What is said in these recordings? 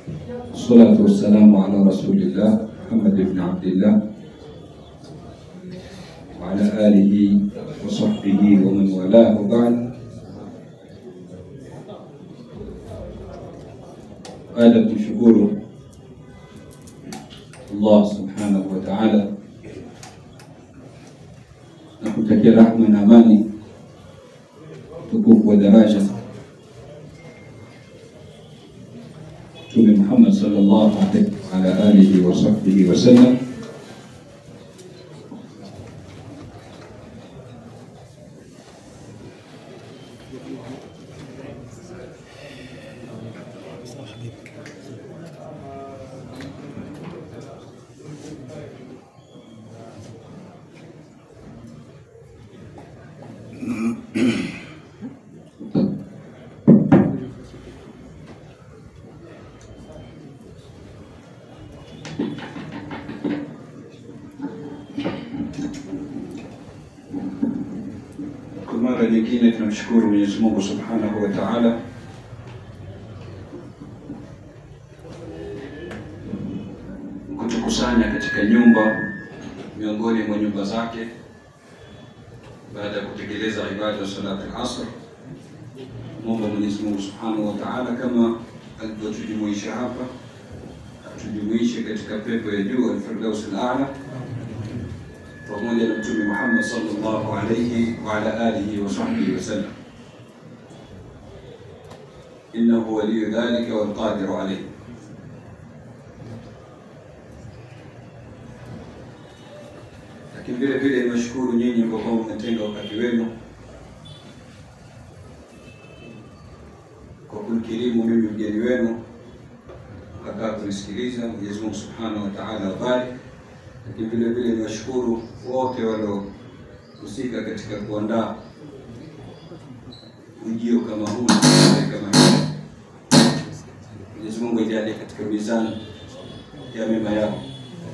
والصلاة والسلام على رسول الله محمد بن عبد الله وعلى آله وصحبه ومن والاه وبعد baada ya kumshukuru Allah subhanahu wa ta'ala na kutakia rahma na amani tukufu wa daraja Mtume Muhammad sallallahu alaihi wa ala alihi wa sahbihi wa sallam Kwa mara nyingine tunamshukuru Mwenyezi Mungu Subhanahu wa Ta'ala kutukusanya katika nyumba miongoni mwa nyumba zake baada ya kutekeleza ibada ya salati al-asr. Mungu Mwenyezi Mungu Subhanahu wa Ta'ala kama alivyotujumuisha hapa atujumuishe katika pepo ya juu al-Firdaus al-A'la pamoja na Mtume Muhammad sallallahu alayhi wa ala alihi wa sahbihi wasallam. Innahu waliyu dhalika wal qadiru alayhi. Lakini vile vile niwashukuru nyinyi kwa kwamba mmetenga wakati wenu kwa kunikirimu mimi mgeni wenu mkakaa kunisikiliza. Mwenyezi Mungu Subhanahu wa Ta'ala awabariki lakini vile vile niwashukuru wote waliohusika katika kuandaa ujio kama huu na kama hii. Mwenyezi Mungu ajalie katika mizani ya mema yao.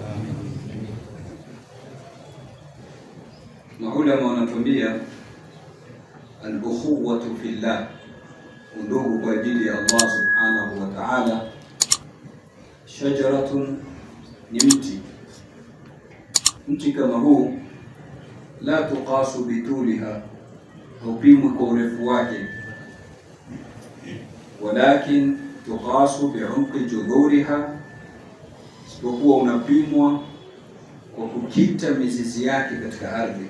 Maulama wanatuambia al-ukhuwatu fillah, undugu kwa ajili ya Allah subhanahu wa ta'ala. Shajaratun ni mti mti kama huu la tuqasu bituliha, haupimwi kwa urefu wake, walakin tuqasu biumqi judhuriha, isipokuwa unapimwa kwa kukita mizizi yake katika ardhi.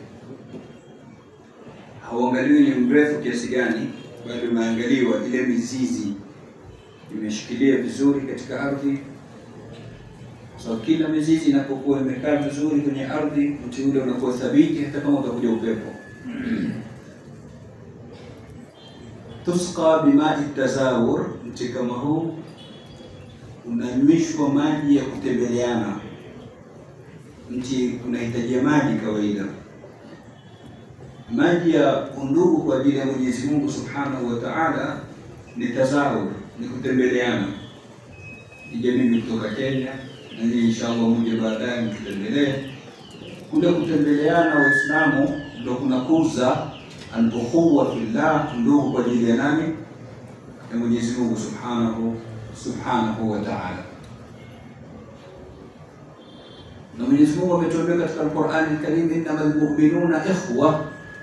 Hauangaliwi ni mrefu kiasi gani, bali umeangaliwa ile mizizi imeshikilia vizuri katika ardhi So kila mizizi inapokuwa imekaa vizuri kwenye ardhi, mti ule unakuwa thabiti hata kama utakuja upepo. Tusqa bimai tazawur, mti kama huu unanywishwa maji ya kutembeleana. Mti unahitajia maji kawaida, maji ya undugu kwa ajili ya Mwenyezi Mungu Subhanahu wa Ta'ala ni tazawur, ni kutembeleana. Ije mimi kutoka Kenya na nyinyi inshallah muje baadaye mtutembelee. Kule kutembeleana Waislamu ndio kunakuza al-ukhuwa fillah, ndugu kwa ajili ya nani? Ya Mwenyezi Mungu Subhanahu Subhanahu wa Ta'ala. Na Mwenyezi Mungu ametuambia katika Al-Qur'an Al-Karim, innamal mu'minuna ikhwa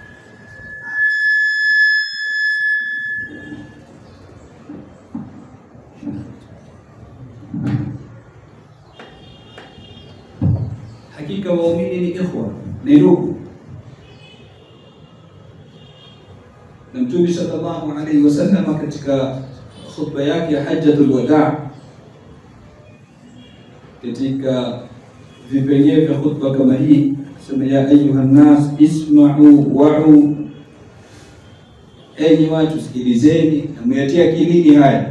Hakika waumini ni ikhwa, ni ndugu. Na Mtume sallallahu alaihi wasallam katika khutba yake ya hajjatul wadaa, katika vipengee vya khutba kama hii, sema ya ayuha nnas isma'u wa'u, enyi watu sikilizeni na muyatie akilini haya,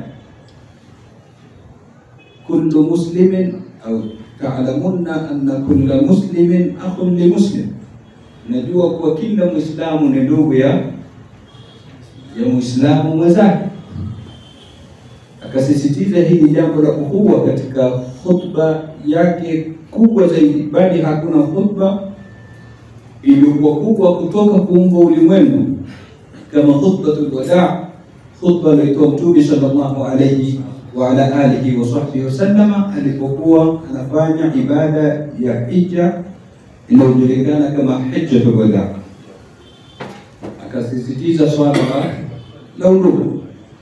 kullu muslimin au taalamunna anna kulla muslimin akhun li muslim, najua kuwa kila mwislamu ni ndugu ya ya mwislamu mwenzake. Akasisitiza hili jambo la ukhuwa katika khutba yake kubwa zaidi, bali hakuna khutba iliyokuwa kubwa kutoka kuumba ulimwengu kama khutbatul wadaa, khutba aliyotoa Mtume sallallahu alayhi wa ala alihi wa sahbihi wasallama, alipokuwa anafanya ibada ya hija inayojulikana kama hijjatul wadaa, akasisitiza swala la undugu,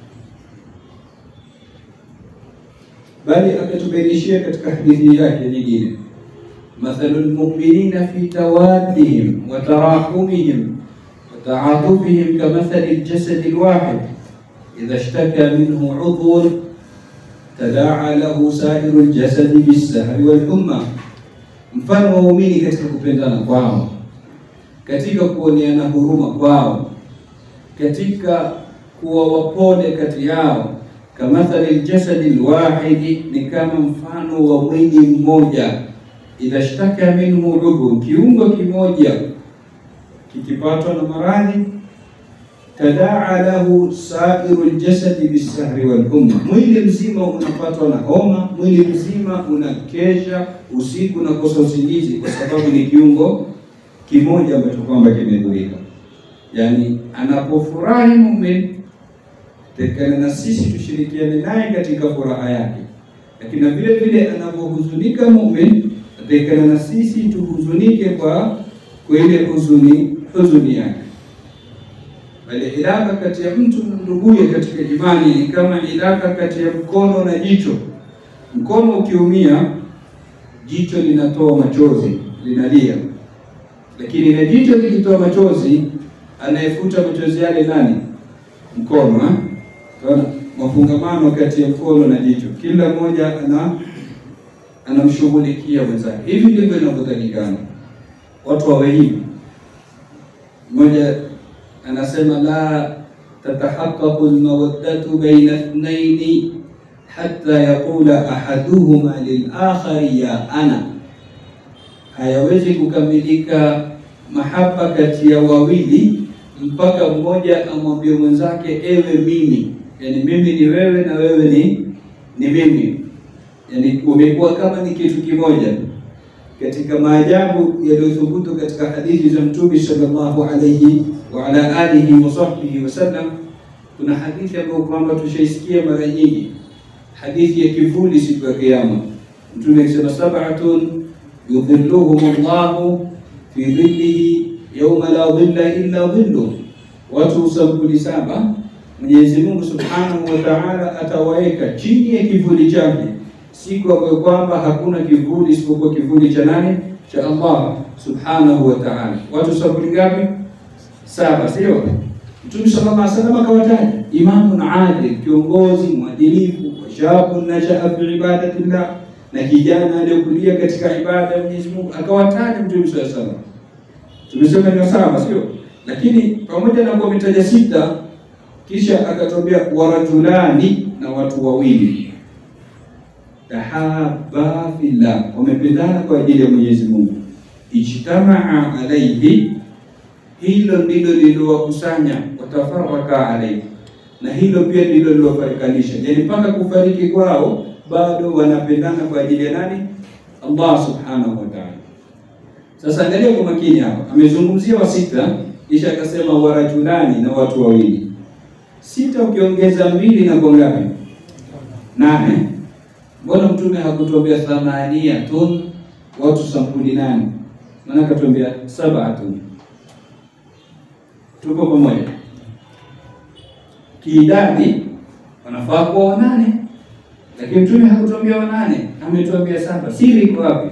bali akatubainishia katika hadithi yake nyingine, mathalu lmuminina fi tawaddihim wa tarahumihim wa taatufihim kamathali ljasadi lwahid idha shtaka minhu udhun tadaa lahu sairu ljasadi bisahri walhumma, mfano wa waumini katika kupendana kwao, katika kuoneana huruma kwao, katika kuwa wapole kati yao. Kamathali ljasadi lwahidi, ni kama mfano wa mwili mmoja. Idha shtaka minhu udhun, kiungo kimoja kikipatwa na maradhi tadaa lahu sairu ljasadi bisahri walhumma, mwili mzima unapatwa na homa, mwili mzima unakesha usiku unakosa usingizi, kwa sababu ni kiungo kimoja ambacho kwamba kimedhurika. Yani anapofurahi mumin, tekana na sisi tushirikiane naye katika furaha yake, lakini vile vile anapohuzunika mumin, tekana na sisi tuhuzunike kwa kwa ile huzuni huzuni yake bali ilaka kati ya mtu na nduguye katika imani ni kama ilaka kati ya mkono na jicho. Mkono ukiumia, jicho linatoa machozi, linalia, lakini na jicho likitoa machozi, anayefuta machozi yale nani? Mkono. Unaona mafungamano kati ya mkono na jicho, kila mmoja ana anamshughulikia mwenzake. Hivi ndivyo inavyotakikana watu wawe hivi. Mmoja anasema la tatahaqaqu almawaddatu baina ithnaini hatta yaqula ahaduhuma lilakhari ya ana, hayawezi kukamilika mahaba kati ya wawili mpaka mmoja amwambie mwenzake ewe mimi, yani mimi ni wewe na wewe ni ni mimi, yani umekuwa kama ni kitu kimoja. Katika maajabu yaliyothubutu katika hadithi za Mtume sallallahu alayhi wa ala alihi wa sahbihi wasallam, kuna hadithi ambayo kwamba tushaisikia mara nyingi, hadithi ya kivuli siku ya Kiyama. Mtume akisema sab'atun yudhilluhum Allahu fi dhillihi yawma la dhilla illa dhilluh, watu sampuli saba Mwenyezi Mungu subhanahu wa ta'ala atawaeka chini ya kivuli chake siku ambayo kwamba hakuna kivuli isipokuwa kivuli cha nani? Cha Allah subhanahu wa ta'ala. Watu sampuli ngapi? Saba, sio? Mtume sallallahu alaihi wasallam akawataja imamun adil, kiongozi mwadilifu, wa shabun nashaa fi ibadatillah, na kijana aliyokulia katika ibada ya Mwenyezi Mungu, akawataja Mtume sallallahu alaihi wasallam. Tumesema ni saba, sio? Lakini pamoja na kuwa ametaja sita, kisha akatwambia warajulani, na watu wawili tahaba fillah, wamependana kwa ajili ya Mwenyezi Mungu, ijtamaa alaihi hilo ndilo lililowakusanya, watafaraka alaihi, na hilo pia ndilo lilofarikanisha. Yani mpaka kufariki kwao bado wanapendana kwa ajili ya nani? Allah subhanahu wa ta'ala. Sasa angalia kwa makini hapa, amezungumzia wa sita, kisha akasema warajulani, na watu wawili. Sita ukiongeza mbili na kwa ngapi? Nane. Mbona Mtume hakutuambia thamaniyatun, watu sampuli nane? Maana akatuambia sabatun Tuko pamoja? Kiidadi wanafaa kuwa wanane, lakini Mtume hakutuambia wanane, ametuambia saba. Siri iko wapi?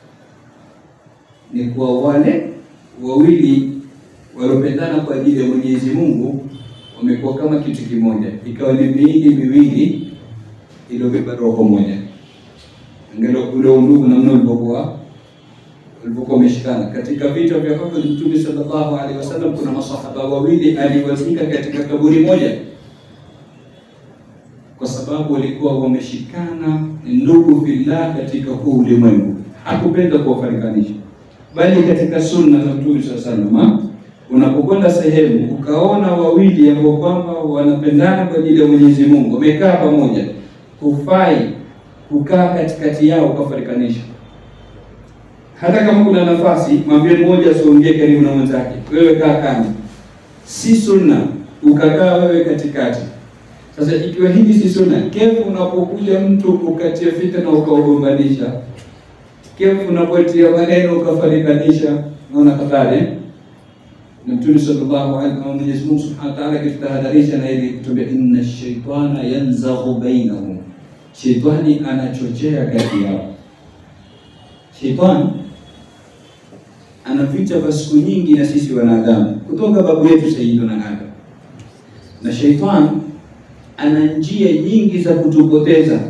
Ni kwa wale wawili waliopendana kwa ajili ya Mwenyezi Mungu, wamekuwa kama kitu kimoja, ikawa ni miili miwili iliyobeba roho moja. Angalia ule undugu namna ulivyokuwa walipokuwa wameshikana katika vita vya Uhud. Mtume sallallahu alaihi wasallam, kuna masahaba wawili aliwazika katika kaburi moja, kwa sababu walikuwa wameshikana ndugu fillah katika huu ulimwengu. Hakupenda kuwafarikanisha, bali katika sunna za Mtume sallallahu alaihi wasallam, unapokwenda sehemu ukaona wawili ambao kwamba wanapendana kwa ajili ya Mwenyezi Mungu, wamekaa pamoja, hufai kukaa katikati yao ukafarikanisha hata kama kuna nafasi, mwambie mmoja asiongee karibu na mwenzake, wewe kaa kando. Si sunna ukakaa wewe katikati. Sasa ikiwa hili si sunna, kefu unapokuja mtu ukatia fitna ukaugombanisha, kefu unapotia maneno ukafarikanisha, naona hatari na Mtume sallallahu alaihi wasallam, Mwenyezi Mungu subhanahu wa ta'ala akitahadharisha na ili kutuambia, inna shaitana yanzaghu bainahum, shaitani anachochea kati yao. Shaitani ana vita vya siku nyingi na sisi wanadamu, kutoka babu yetu Sayyiduna Adam, na shaitani ana njia nyingi za kutupoteza,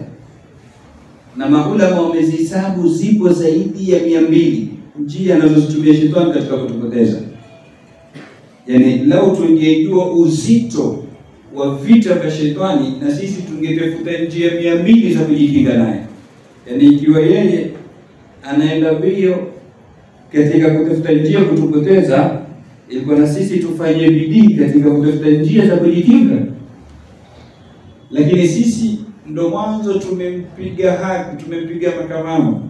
na maulama wamezihesabu zipo zaidi ya mia mbili njia anazozitumia shetani katika kutupoteza. Yaani, lau tungejua uzito wa vita vya shetani, na sisi tungetafuta njia mia mbili za kujikinga naye. Yaani, ikiwa yeye anaenda mbio katika kutafuta njia kutupoteza, ilikuwa na sisi tufanye bidii katika kutafuta njia za kujikinga lakini sisi ndo mwanzo tumempiga haki, tumempiga makamamo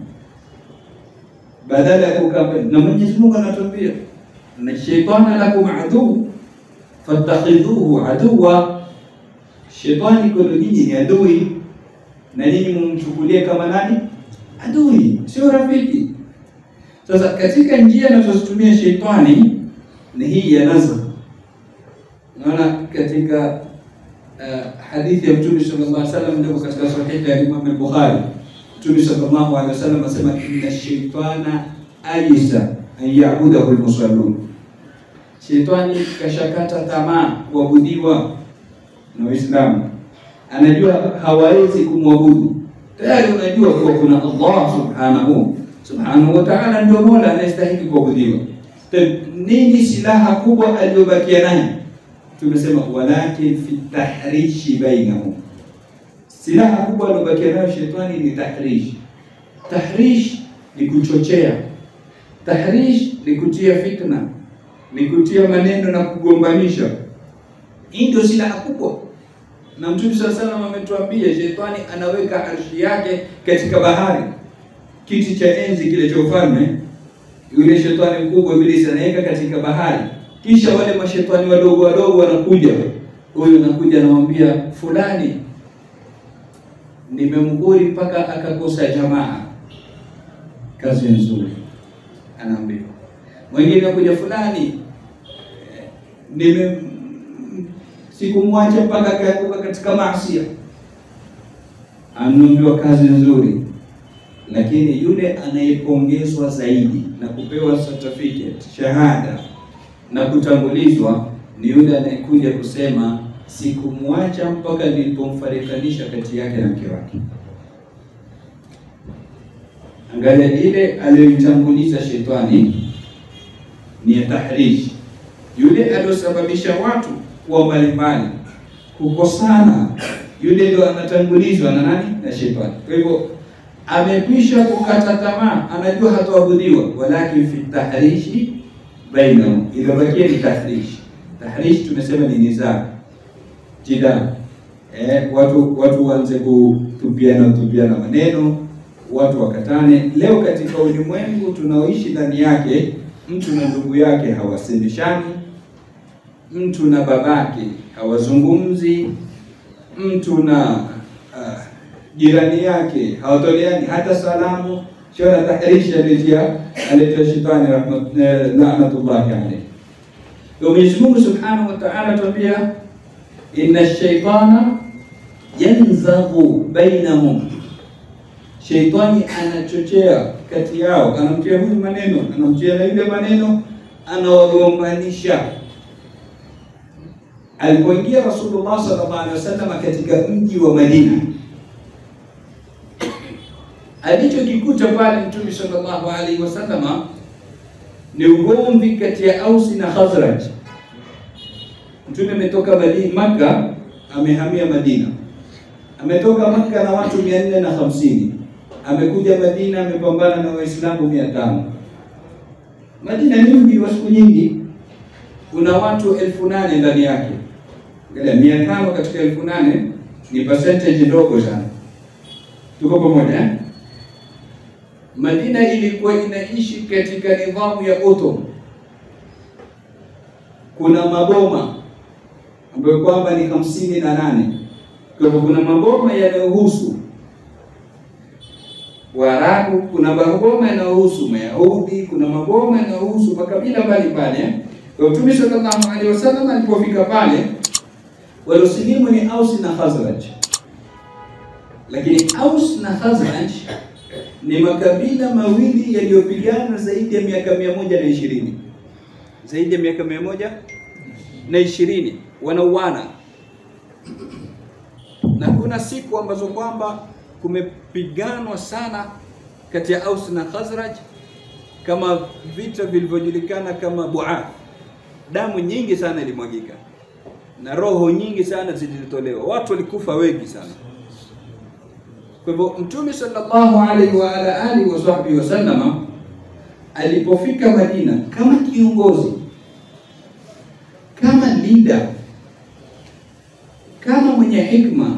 badala ya kukaa. Na Mwenyezi Mungu anatuambia na shaitana lakum aduu fattakhidhuhu aduwa, shetani kwenu nyinyi ni adui, na nyinyi mumchukulie kama nani? Adui, sio rafiki. Sasa katika njia anazozitumia shetani ni hii ya nazar. Unaona katika Uh, hadithi ya Mtume sallallahu alaihi wasallam ndio katika sahihi ya Imam al-Bukhari. Mtume sallallahu alaihi wasallam asema inna shaytana ajisa an ya'budahu al-musallun, shetani kashakata tamaa kuabudiwa na Waislamu, anajua hawawezi kumwabudu tayari. Unajua kuwa kuna Allah subhanahu subhanahu wa ta'ala ndio mola anayestahili kuabudiwa. Nini silaha kubwa aliyobakia naye? Tumesema walakin fi tahrishi bainahum, silaha kubwa aliobakia nayo shetani ni tahrish. Tahrish ni kuchochea, tahrish ni kutia fitna, ni kutia maneno na kugombanisha. Hii ndio silaha kubwa, na Mtume sala salam ametuambia shetani anaweka arshi yake katika bahari, kiti cha enzi kile cha ufalme. Yule shetani mkubwa Ibilisi anaweka katika bahari kisha wale mashetani wadogo wadogo wanakuja, huyu anakuja anamwambia fulani, nimemguri mpaka akakosa jamaa, kazi nzuri, anaambia mwingine anakuja, fulani nime sikumwacha mpaka akaanguka katika maasi, anaambiwa kazi nzuri. Lakini yule anayepongezwa zaidi na kupewa certificate shahada na kutangulizwa ni yule anayekuja kusema sikumwacha mpaka nilipomfarikanisha kati yake na mke wake. Angalia, ile aliyoitanguliza shetani ni ya tahrishi, yule aliyosababisha watu kuwa mbalimbali kukosana, yule ndio anatangulizwa na nani? Na shetani. Kwa hivyo amekwisha kukata tamaa, anajua hatoabudiwa, walakin fi tahrishi bainahum, iliyobakia ni tahrish. Tahrish tumesema ni nizaa, jidal, eh, watu watu waanze kutupiana tupiana maneno, watu wakatane. Leo katika ulimwengu tunaoishi ndani yake, mtu na ndugu yake hawasemeshani, mtu na babake hawazungumzi, mtu na uh, jirani yake hawatoleani hata salamu. Shona tahrishi aletia aletia shetani rahmat laanatullahi alayhi. Mwenyezi Mungu subhanahu wa ta'ala tuambia, inna shaitana yanzaghu bainahum, shaitani anachochea kati yao, anamtia huyu maneno, anamtia na yule maneno, anawagombanisha. Alipoingia Rasulullah sallallahu alaihi wasallam katika mji wa Madina alichokikuta pale Mtume sallallahu alaihi wasallama ni ugomvi kati ya Ausi na Khazraj. Mtume ametoka Madina Makka, amehamia Madina, ametoka Makka na watu mia nne na hamsini amekuja Madina, amepambana na Waislamu mia tano Madina ni mji wa siku nyingi, una watu elfu nane ndani yake. Angalia, mia tano katika elfu nane ni percentage ndogo sana. Tuko pamoja eh? Madina ilikuwa inaishi katika nidhamu ya Ottoman. Kuna maboma ambayo kwamba ni hamsini na nane Kwa hivyo kuna maboma yanayohusu Waarabu, kuna maboma yanayohusu Mayahudi, kuna maboma yanayohusu makabila mbalimbali. Kwa Mtume sallallahu alaihi wasallam alipofika pale, waliosilimu ni Aus na Khazraj, lakini Aus na Khazraj ni makabila mawili yaliyopigana zaidi ya miaka mia moja na ishirini zaidi ya miaka mia moja na ishirini wanauana, na kuna siku ambazo kwamba kumepiganwa sana kati ya Aus na Khazraj, kama vita vilivyojulikana kama Buath. Damu nyingi sana ilimwagika na roho nyingi sana zilitolewa, watu walikufa wengi sana. Kwa hivyo Mtume sallallahu alaihi wa ala alihi wa sahbihi wasallama alipofika Madina kama kiongozi, kama leader, kama mwenye hikma,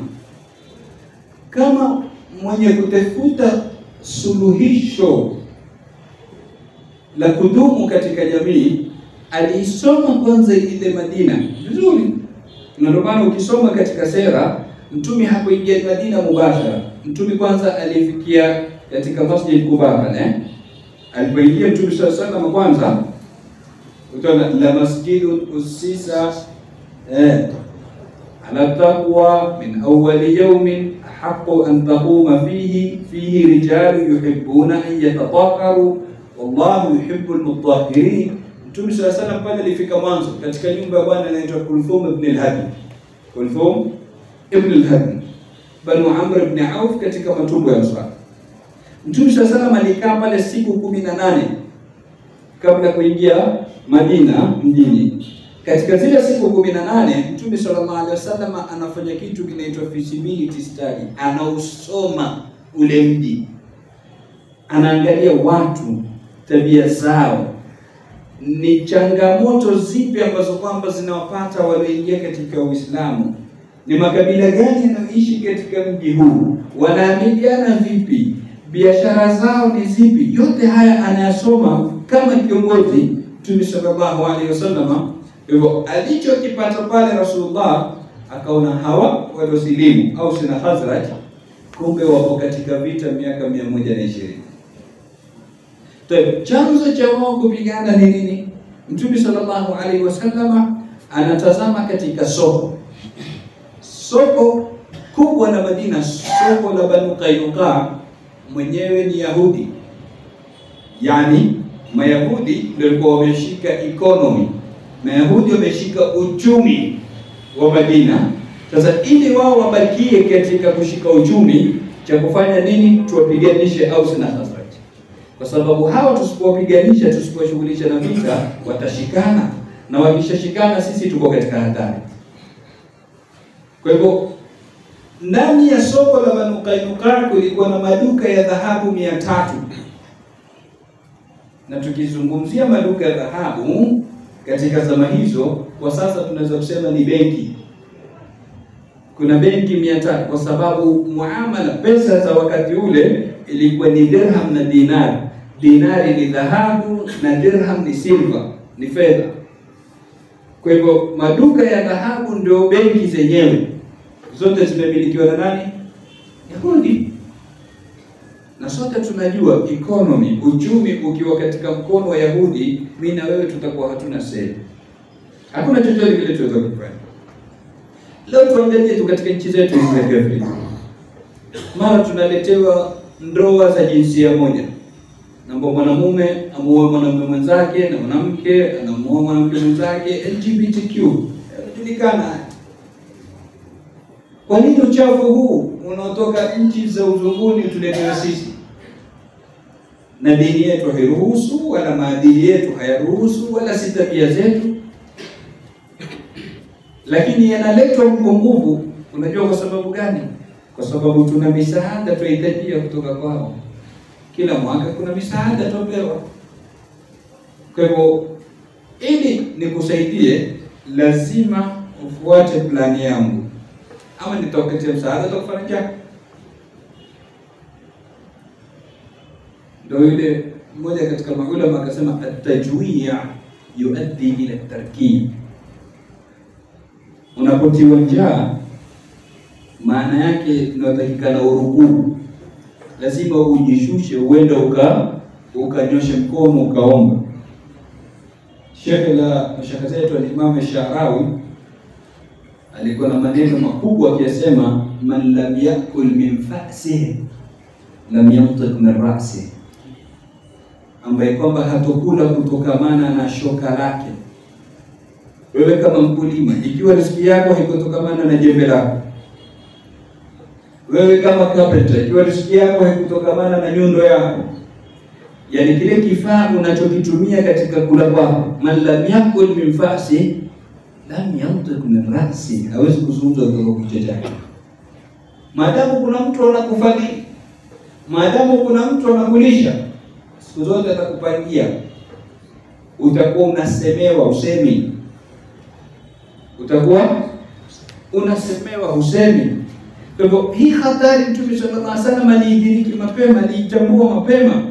kama mwenye kutafuta suluhisho la kudumu katika jamii, aliisoma kwanza ile Madina vizuri, na ndio maana ukisoma katika sera Mtume hakuingia Madina mubashara. Mtume kwanza alifikia katika Masjid Quba pale. Alipoingia Mtume sallallahu alaihi wasallam kwanza utaona la masjidun usisa eh ala taqwa min awwali yawmin haqqu an taquma fihi fihi rijalu yuhibbuna an yatatahharu wallahu yuhibbul mutahhirin. Mtume sallallahu alaihi wasallam pale alifika mwanzo katika nyumba ya bwana anaitwa Kulthum ibn al-Hadi. Kulthum ibn al-Hadi Banu Amr ibn Auf katika matumbo ya Ansar. Mtume sallallahu alaihi wasallam alikaa pale siku kumi na nane kabla ya kuingia Madina mjini. Katika zile siku kumi na nane Mtume sallallahu alaihi wasallam anafanya kitu kinaitwa feasibility study, anausoma ule mji, anaangalia watu, tabia zao, ni changamoto zipi ambazo kwamba zinawapata walioingia katika Uislamu ni makabila gani yanayoishi katika mji huu, wanaamiliana vipi, biashara zao ni zipi? Yote haya anayasoma kama kiongozi Mtume sallallahu alaihi wasallam. Hivyo alichokipata pale Rasulullah akaona hawa waliosilimu au sina Khazraj, kumbe wapo katika vita miaka mia moja na ishirini. Chanzo cha wao kupigana ni nini? Mtume sallallahu alaihi wasallam anatazama katika soko soko kubwa la Madina, soko la Banu Qainuqa, mwenyewe ni Yahudi, yaani Mayahudi ndio walikuwa wameshika economy, Mayahudi wameshika uchumi wa Madina. Sasa ili wao wabakie katika kushika uchumi, cha kufanya nini? Tuwapiganishe Aus na Khazraj, kwa sababu hawa tusipowapiganisha, tusipowashughulisha na vita, watashikana na wakishashikana, sisi tuko katika hatari. Kwa hivyo ndani ya soko la Banu Qainuqa kulikuwa na maduka ya dhahabu mia tatu na tukizungumzia maduka ya dhahabu katika zama hizo, kwa sasa tunaweza kusema ni benki. Kuna benki mia tatu kwa sababu muamala, pesa za wakati ule ilikuwa ni dirham na dinari. Dinari ni dhahabu na dirham ni silver, ni fedha. Kwa hivyo maduka ya dhahabu ndio benki zenyewe, zote zimemilikiwa na nani? Yahudi. Na sote tunajua economy, uchumi ukiwa katika mkono wa Yahudi, mimi na wewe tutakuwa hatuna sehemu, hakuna chochote kile tunaweza kufanya. Leo tuangalie tu katika nchi zetu hizi za Kiafrika, mara tunaletewa ndoa za jinsia moja namba mwanamume amuoe mwanamume mwenzake na mwanamke anamuoa mwanamke mwenzake, LGBTQ inajulikana. Kwa nini uchafu huu unaotoka nchi za uzunguni tuletewe sisi, na dini yetu hairuhusu wala maadili yetu hayaruhusu wala si tabia zetu, lakini yanaletwa kwa nguvu. Unajua kwa sababu gani? Kwa sababu tuna misaada tunahitajia kutoka kwao kila mwaka kuna misaada topewa. Kwa hivyo ili nikusaidie, lazima ufuate plani yangu, ama nitakupatia msaada utakufanya. Ndio yule mmoja katika maulama akasema, atajwia yuaddi ila tarkib. Unapotiwa njaa maana yake inatakikana urukuu, lazima ujishushe, uende uka ukanyoshe mkono ukaomba. Shekhe la shekhe zetu Alimamu Sharawi alikuwa na maneno makubwa akiyasema, man lam yakul min fasihi lam yantiq min rasi, ambaye kwamba hatokula kutokamana na shoka lake. Wewe kama mkulima, ikiwa riziki yako haikutokamana na jembe lako, wewe kama carpenter, ikiwa riziki yako haikutokamana na nyundo yako, yani kile kifaa unachokitumia katika kula kwako, man lam yakul min fasihi lam yantiq min rasi, hawezi kuzungumza kutoka kichwa chake. Maadamu kuna mtu anakufadhili, maadamu kuna mtu anakulisha, siku zote atakupangia, utakuwa unasemewa usemi, utakuwa unasemewa usemi. Kwa hivyo hii hatari Mtume sallallahu alaihi wasallam aliidiriki mapema, aliitambua mapema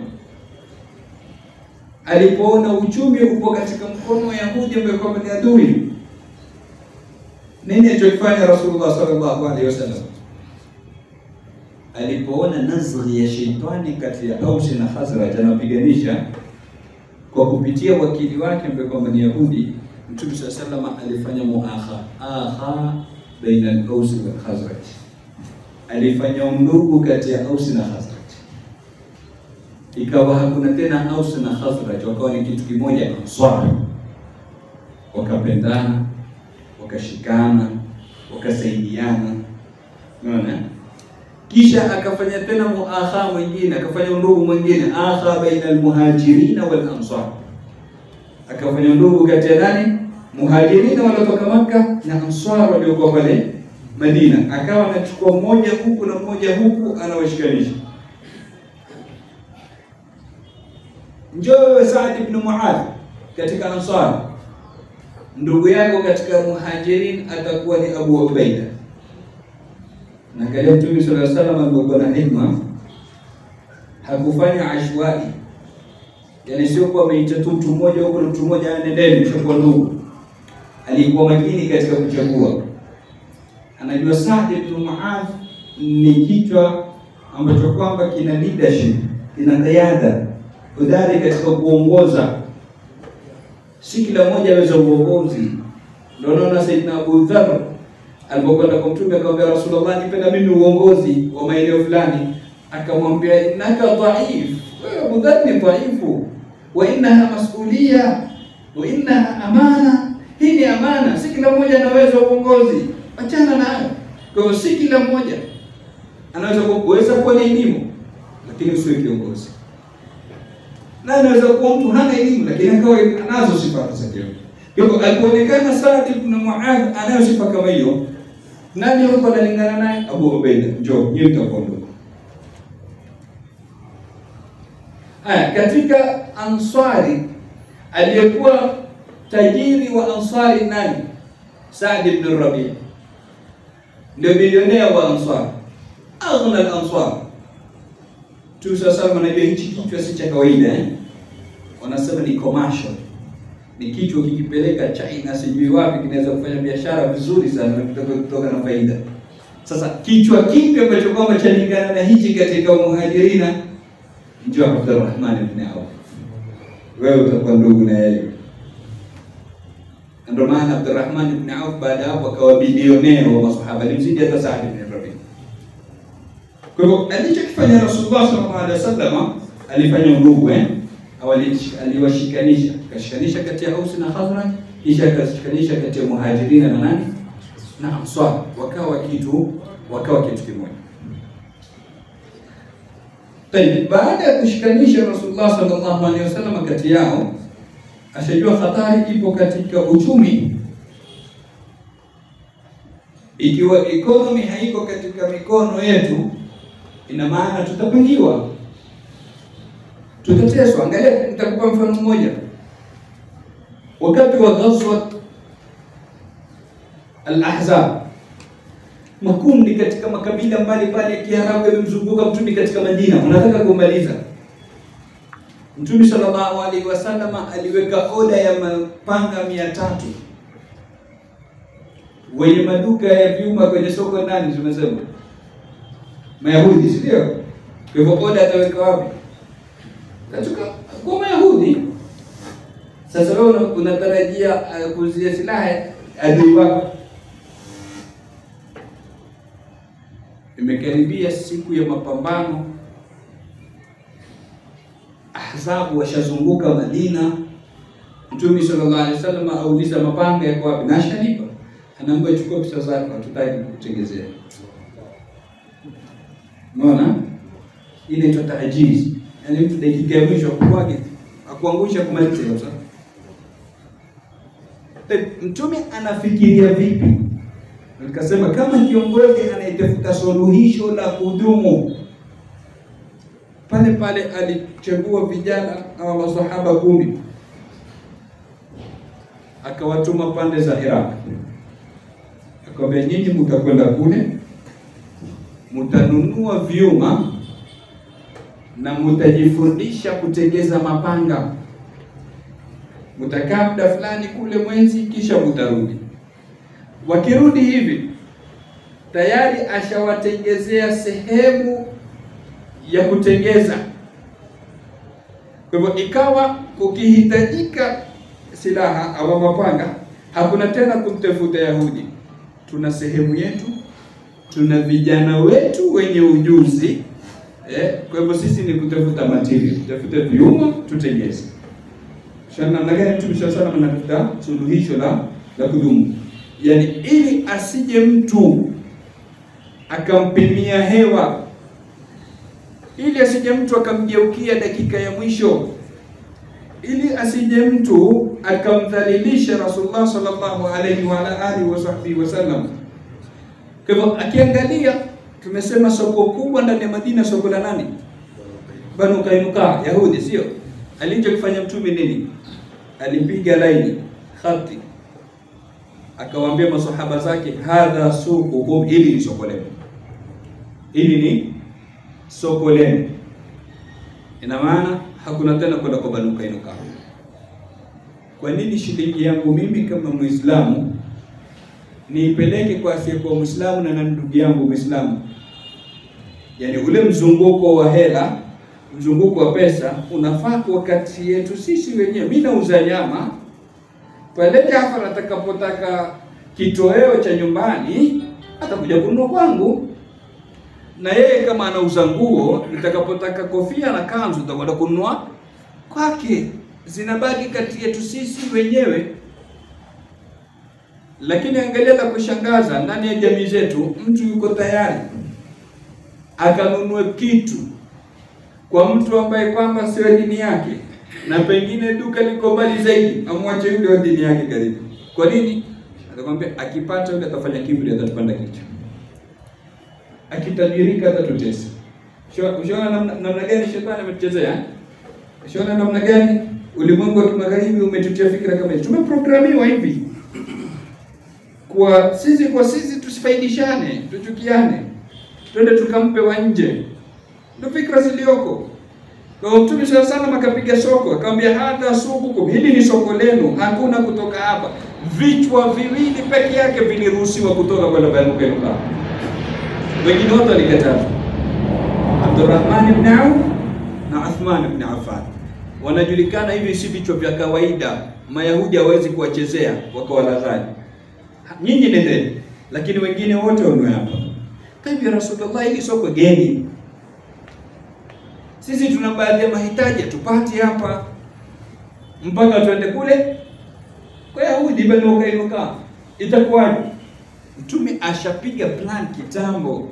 alipoona uchumi upo katika mkono wa Yahudi ambaye kwamba ni adui. Nini alichokifanya Rasulullah sallallahu alaihi wasallam? Alipoona nazghi ya sheitani kati ya Ausi na Khazraj anapiganisha kwa kupitia wakili wake ambaye kwamba ni Yahudi, Mtume sallallahu alaihi wasallam alifanya muakha akha baina al-Ausi wal Khazraj, alifanya undugu kati ya Ausi na Khazraj, ikawa hakuna tena Ausi na Khazraj, wakawa ni kitu kimoja, Ansar, wakapendana wakashikana wakasaidiana, unaona. Kisha akafanya tena muakha mwingine, akafanya undugu mwingine, akha baina almuhajirina wal ansar, akafanya undugu kati ya nani? Muhajirina waliotoka Makka na ansar waliokuwa pale Madina, akawa anachukua mmoja huku na mmoja huku, anawashikanisha. Njoo wewe Saad ibn Muadh katika Ansar ndugu yako katika muhajirin atakuwa ni Abu Ubaida. Na angalia Mtume sallallahu alaihi wasallam alikuwa na hikma, hakufanya ashwai, yaani sio kwa ameita tu mtu mmoja huko na mtu mmoja anendeni mshakuwa ndugu. Alikuwa makini katika kuchagua, anajua Saad ibn Muadh ni kichwa ambacho kwamba kina leadership, kina kiada, udari katika kuongoza si kila mmoja aweza uongozi. Ndio naona Saidina Abu Dharr alipokwenda kwa Mtume akamwambia Rasulullah, nipenda mimi uongozi wa maeneo fulani. Akamwambia innaka dhaif, wewe Abu Dharr ni dhaifu, wa innaha masulia wa innaha amana, hii ni amana, si kila mmoja anaweza uongozi, achana nayo. Kwa hiyo si kila mmoja anaweza kuweza kuwa na elimu, lakini usiwe kiongozi na anaweza kuwa mtu hana elimu lakini akawa anazo sifa za kiongozi. Kwa hivyo alikuonekana Saad ibn Muadh anayo sifa kama hiyo. Nani huko analingana naye? Abu Ubaida. Njoo, nyinyi mtakuwa ndugu. Haya, katika Ansari aliyekuwa tajiri wa Ansari nani? Saad ibn Rabi, ndio bilionea wa Ansar, aghna al-Ansar tu sasa, unajua hichi kichwa si cha kawaida eh? Wanasema ni commercial, ni kichwa kikipeleka China sijui wapi kinaweza kufanya biashara vizuri sana na kutoka kutoka na faida. Sasa kichwa kipi ambacho kwamba chalingana na hichi katika muhajirina? Njoo Abdurrahman ibn Auf, wewe utakuwa ndugu na yeye. Ndio maana Abdurrahman ibn Auf baada hapo akawa bilionea wa masahaba, alimzidi hata Saad ibn Rabi. Kwa hivyo alichokifanya Rasulullah sallallahu alaihi wasallam alifanya undugu eh, au aliwashikanisha, akashikanisha kati ya Aus na Khazraj, kisha akashikanisha kati ya Muhajirina na nani na Ansar, wakawa kitu wakawa kitu kimoja. Tayeb, baada ya kushikanisha Rasulullah sallallahu alaihi wasallam kati yao, ashajua hatari ipo katika uchumi. Ikiwa economy haiko katika mikono yetu ina maana tutapangiwa, tutateswa. Angalia, nitakupa mfano mmoja. Wakati wa ghazwat al-Ahzab, makundi katika makabila mbalimbali ya Kiarabu yamemzunguka Mtume katika Madina, wanataka kumaliza. Mtume sallallahu alaihi wasallam aliweka oda ya mapanga mia tatu wenye maduka ya vyuma kwenye soko nani? Tumesema Mayahudi, si ndio? Kwa hivyo oda ataweka wapi? Katika kwa Mayahudi. Sasa wewe una- unatarajia uh, kuuzia silaha adui wako. Imekaribia siku ya mapambano, Ahzabu washazunguka Madina. Mtume sallallahu alaihi wasallam auliza mapanga yako wapi? Na ashanipa, anaambia chukua pesa zako, hatutaki kukutengezea. Unaona, hii inaitwa taajizi, yaani mtu dakika ya mwisho akukwage akuangusha kumaliza kabisa. Eh, Mtume anafikiria vipi? Nikasema kama kiongozi anayetafuta suluhisho la kudumu, pale pale alichagua vijana au masahaba kumi akawatuma pande za Iraq, akamwambia nyinyi mtakwenda kule, mtanunua vyuma na mtajifundisha kutengeza mapanga. Mtakaa muda fulani kule mwezi, kisha mtarudi. Wakirudi hivi tayari ashawatengezea sehemu ya kutengeza. Kwa hivyo ikawa kukihitajika silaha au mapanga, hakuna tena kumtafuta Yahudi. Tuna sehemu yetu, tuna vijana wetu wenye ujuzi eh. Kwa hivyo sisi ni kutafuta material, tutafute vyuma tutengeze. Shana namna gani Mtume swalla salam anatafuta suluhisho la la kudumu, yaani ili asije mtu akampimia hewa, ili asije mtu akamgeukia dakika ya mwisho ili asije mtu akamdhalilisha Rasulullah sallallahu alaihi wa ala alihi wa sahbihi wasallam. Kwa hivyo akiangalia, tumesema soko kubwa ndani ya Madina, soko la nani? Banu Kainuka, Yahudi, sio? Alichokifanya mtume nini? Alipiga laini khati, akawaambia masahaba zake, hadha suqukum, hili ni soko lenu, hili ni soko lenu. Ina maana hakuna tena kwenda kwa Banu Kainuka. Kwa nini shilingi yangu mimi kama Muislamu niipeleke kwa asiyekuwa Muislamu na na ndugu yangu Muislamu? Yaani ule mzunguko wa hela, mzunguko wa pesa unafaa kwa kati yetu sisi wenyewe. Mimi nauza nyama pale, Jafar atakapotaka kitoweo cha nyumbani atakuja kununua kwangu na yeye kama anauza nguo, nitakapotaka kofia na kanzu nitakwenda kununua kwake. Zinabaki kati yetu sisi wenyewe. Lakini angalia la kushangaza, ndani ya jamii zetu mtu yuko tayari akanunue kitu kwa mtu ambaye kwamba sio dini yake, na pengine duka liko mbali zaidi, amwache yule wa dini yake karibu. Kwa nini? Atakwambia akipata yule atafanya kiburi, atatupanda kichwa akitajirika atatutesa. Ushaona namna, namna gani shetani ametuchezea? Ushaona namna gani ulimwengu wa kimagharibi umetutia fikra kama hizi? Tumeprogramiwa hivi kwa sisi kwa sisi, tusifaidishane, tuchukiane, twende tukampe wa nje, ndio fikra zilioko. Kwa Mtume sana sana akapiga soko, akamwambia hadha sukukum, hili ni soko lenu, hakuna kutoka hapa. Vichwa viwili peke yake viliruhusiwa kutoka kwenda Banu Kainuka wengine wote walikataza. Abdurrahman ibn Auf na Uthman ibn Affan wanajulikana hivi, si vichwa vya kawaida. Mayahudi hawezi kuwachezea wakawalaghai, nyinyi nendeni, lakini wengine wote wanwe hapa. Kabi Rasulullah, hili soko geni, sisi tuna baadhi ya mahitaji tupati hapa mpaka tuende kule kwa Yahudi Banu Kainuka, itakuwaje? Mtume ashapiga plan kitambo,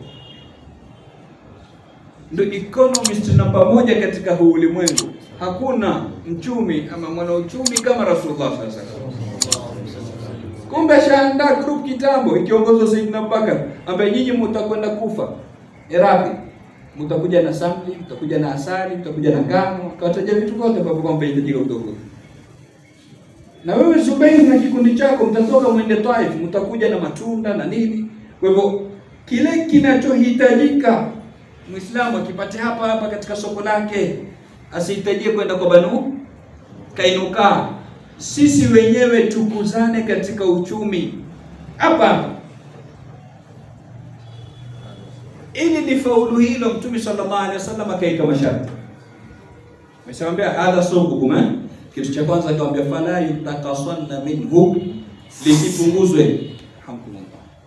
ndio economist namba moja katika huu ulimwengu. Hakuna mchumi ama mwanauchumi kama Rasulullah sallallahu alaihi wasallam. Kumbe ashaandaa group kitambo ikiongozwa Sayyidina Abubakar, ambaye nyinyi mtakwenda kufa Iraq, mtakuja na samli, mtakuja na asali, mtakuja na ngano, kawataja vitu vyote ambavyo kwamba inahitajika kutoka na wewe Zubair na kikundi chako mtatoka mwende Taif, mtakuja na matunda na nini. Kwa hivyo kile kinachohitajika Muislamu akipate hapa hapa katika soko lake, asihitajie kwenda kwa Banu Kainuka. Sisi wenyewe tukuzane katika uchumi, hapa hapa. Ili lifaulu hilo, Mtume sallallahu alaihi wasallam akaika masharti, ameshamwambia hadha sukukum eh? Kitu cha kwanza akamwambia fala yutakasanna minhu, lisipunguzwe hamkumullah,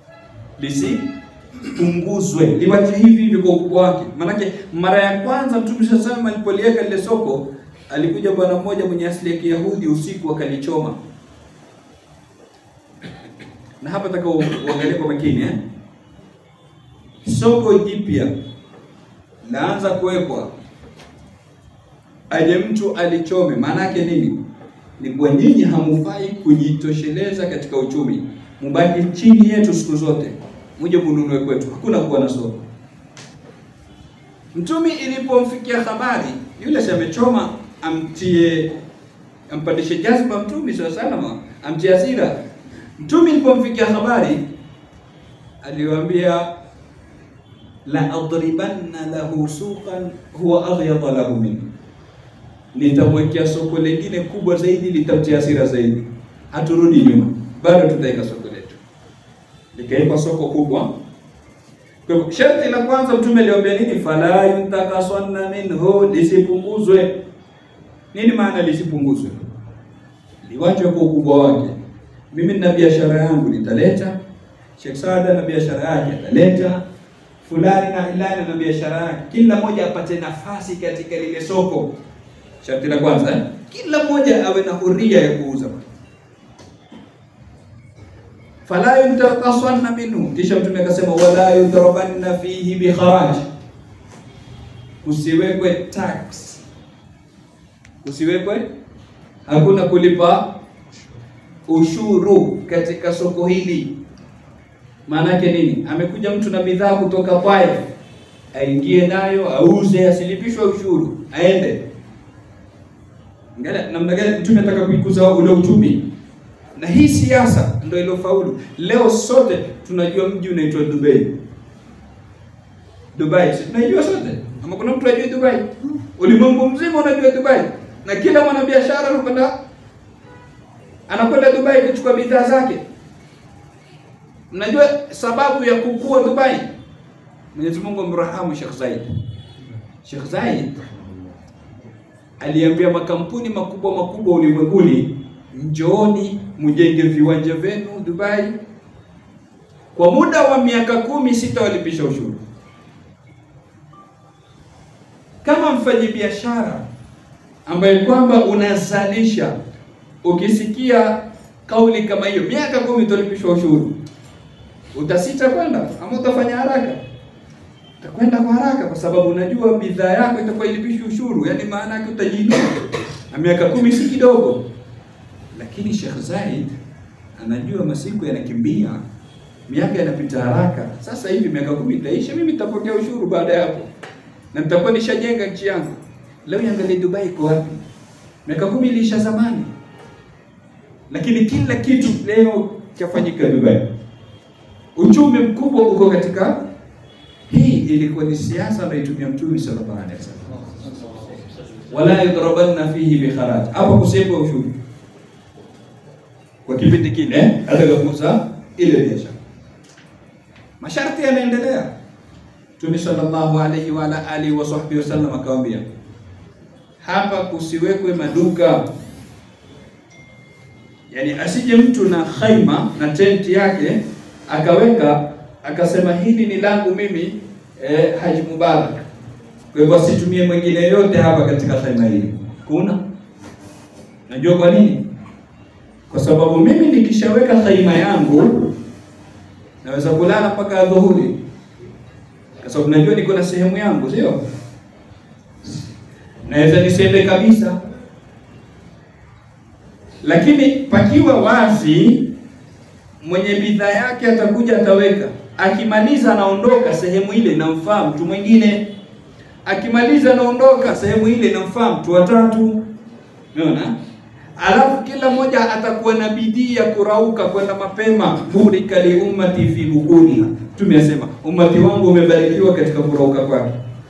lisipunguzwe, liwache hivi hivi kwa ukubwa wake. Maanake mara ya kwanza Mtume sallallahu alaihi wasallam alipoliweka lile soko, alikuja bwana mmoja mwenye asili ya Kiyahudi usiku akalichoma na hapa nataka uangalie kwa makini eh? Soko jipya laanza kuwekwa, aje mtu alichome. Maana yake nini? Ni kwa nyinyi hamufai kujitosheleza katika uchumi, mubaki chini yetu siku zote, muje mununue kwetu, hakuna kuwa na soko. Mtumi ilipomfikia habari yule si amechoma, amtie ampandishe jazba Mtumi swalla salama, amtie hasira Mtume ilipomfikia habari aliwaambia, la adribanna lahu suqan huwa aghyadha lahu min, nitamwekea soko lingine kubwa zaidi, litamtia hasira zaidi. Haturudi nyuma, bado tutaweka soko letu. Likawekwa soko kubwa. Kwa hivyo sharti la kwanza Mtume aliwaambia nini? fala yuntakasanna minhu, lisipunguzwe. Nini maana lisipunguzwe? Liwachwe kwa ukubwa wake mimi nina biashara yangu nitaleta, Sheikh Saada na biashara yake ataleta, fulani na ilani na biashara yake, kila mmoja apate nafasi katika lile soko. Sharti la kwanza eh? Kila mmoja awe na huria ya kuuza. Fala yuntaqasanna minhu, kisha Mtume akasema wala yudrabanna fihi bikharaj, kusiwekwe tax, kusiwekwe, hakuna kulipa ushuru katika soko hili. Maana yake nini? Amekuja mtu na bidhaa kutoka kwake, aingie nayo auze, asilipishwe ushuru, aende. Angalia namna gani mtume anataka kuikuza ule uchumi, na hii siasa ndio iliyofaulu. Leo sote tunajua mji unaitwa Dubai. Dubai, si tunajua sote, ama kuna mtu ajui Dubai? Ulimwengu mzima unajua Dubai, na kila mwanabiashara anakwenda anakwenda Dubai kuchukua bidhaa zake. Mnajua sababu ya kukua Dubai? Mwenyezi Mungu amrahamu Sheikh Zaid. Sheikh Zaid aliambia makampuni makubwa makubwa ulimwenguni, njooni mjenge viwanja vyenu Dubai. Kwa muda wa miaka kumi sitawalipisha ushuru. Kama mfanyabiashara ambaye kwamba unazalisha ukisikia kauli kama hiyo, miaka kumi utalipishwa ushuru, utasita kwenda ama utafanya haraka? Utakwenda kwa haraka, kwa sababu unajua bidhaa yako itakuwa ilipishwi ushuru, yaani maana yake utajiinua, na miaka kumi si kidogo. Lakini Sheikh Zaid anajua masiku yanakimbia, miaka yanapita haraka. Sasa hivi miaka kumi itaisha, mimi nitapokea ushuru baada ya hapo, na nitakuwa nishajenga nchi yangu. Leo iangalie Dubai iko wapi? Miaka kumi iliisha zamani lakini kila kitu leo chafanyika Dubai. Uchumi mkubwa uko katika hii. Ilikuwa ni siasa anaitumia Mtume sallallahu alaihi wasallam, wala yudrabanna fihi bikharaj, hapo kusema ushuru kwa kipindi kile atakapokuza ile biashara. Masharti yanaendelea. Mtume sallallahu alaihi wa ala alihi wa sahbihi wasallam akamwambia, hapa kusiwekwe maduka Yaani asije mtu na khaima na tenti yake akaweka akasema hili ni langu mimi eh, Haji Mubarak. Kwa hivyo asitumie mwingine yote hapa katika khaima hili. Kuna najua kwa nini? Kwa sababu mimi nikishaweka khaima yangu naweza kulala mpaka dhuhuri, kwa sababu najua niko na sehemu yangu, sio? Naweza nisiende kabisa lakini pakiwa wazi, mwenye bidhaa yake atakuja ataweka, akimaliza anaondoka, sehemu ile inamfaa mtu mwingine, akimaliza anaondoka, sehemu ile inamfaa mtu watatu. Umeona? Alafu kila mmoja atakuwa na bidii ya kurauka kwenda mapema. burika li ummati fi bukuniha, tumesema ummati wangu umebarikiwa katika kurauka kwake.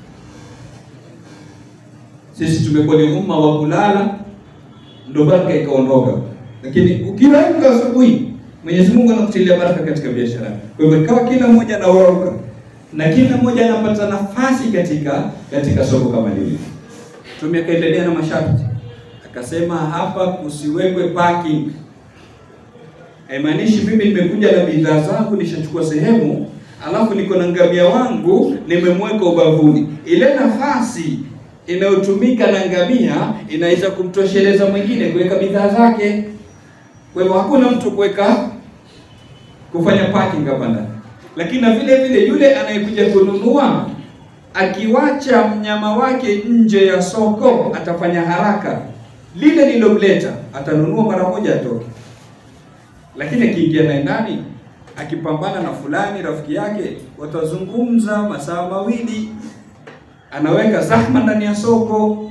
Sisi tumekuwa ni umma wa kulala ndo baraka ikaondoka. Lakini ukiamka asubuhi Mwenyezi Mungu anakutilia baraka katika biashara. Kwa hivyo ikawa kila mmoja anaorauka na kila mmoja anapata nafasi katika katika soko kama lile. Mtume akaendelea na masharti, akasema hapa kusiwekwe parking. Haimaanishi mimi nimekuja na bidhaa zangu nishachukua sehemu, alafu niko na ngamia wangu nimemweka ubavuni. Ile nafasi inayotumika na ngamia inaweza kumtosheleza mwingine kuweka bidhaa zake. Kwa hivyo hakuna mtu kuweka kufanya parking hapa ndani, lakini na vile vile yule anayekuja kununua akiwacha mnyama wake nje ya soko atafanya haraka, lile lilomleta atanunua mara moja atoke. Lakini akiingia naye ndani akipambana na fulani rafiki yake, watazungumza masaa mawili, anaweka zahma ndani ya soko,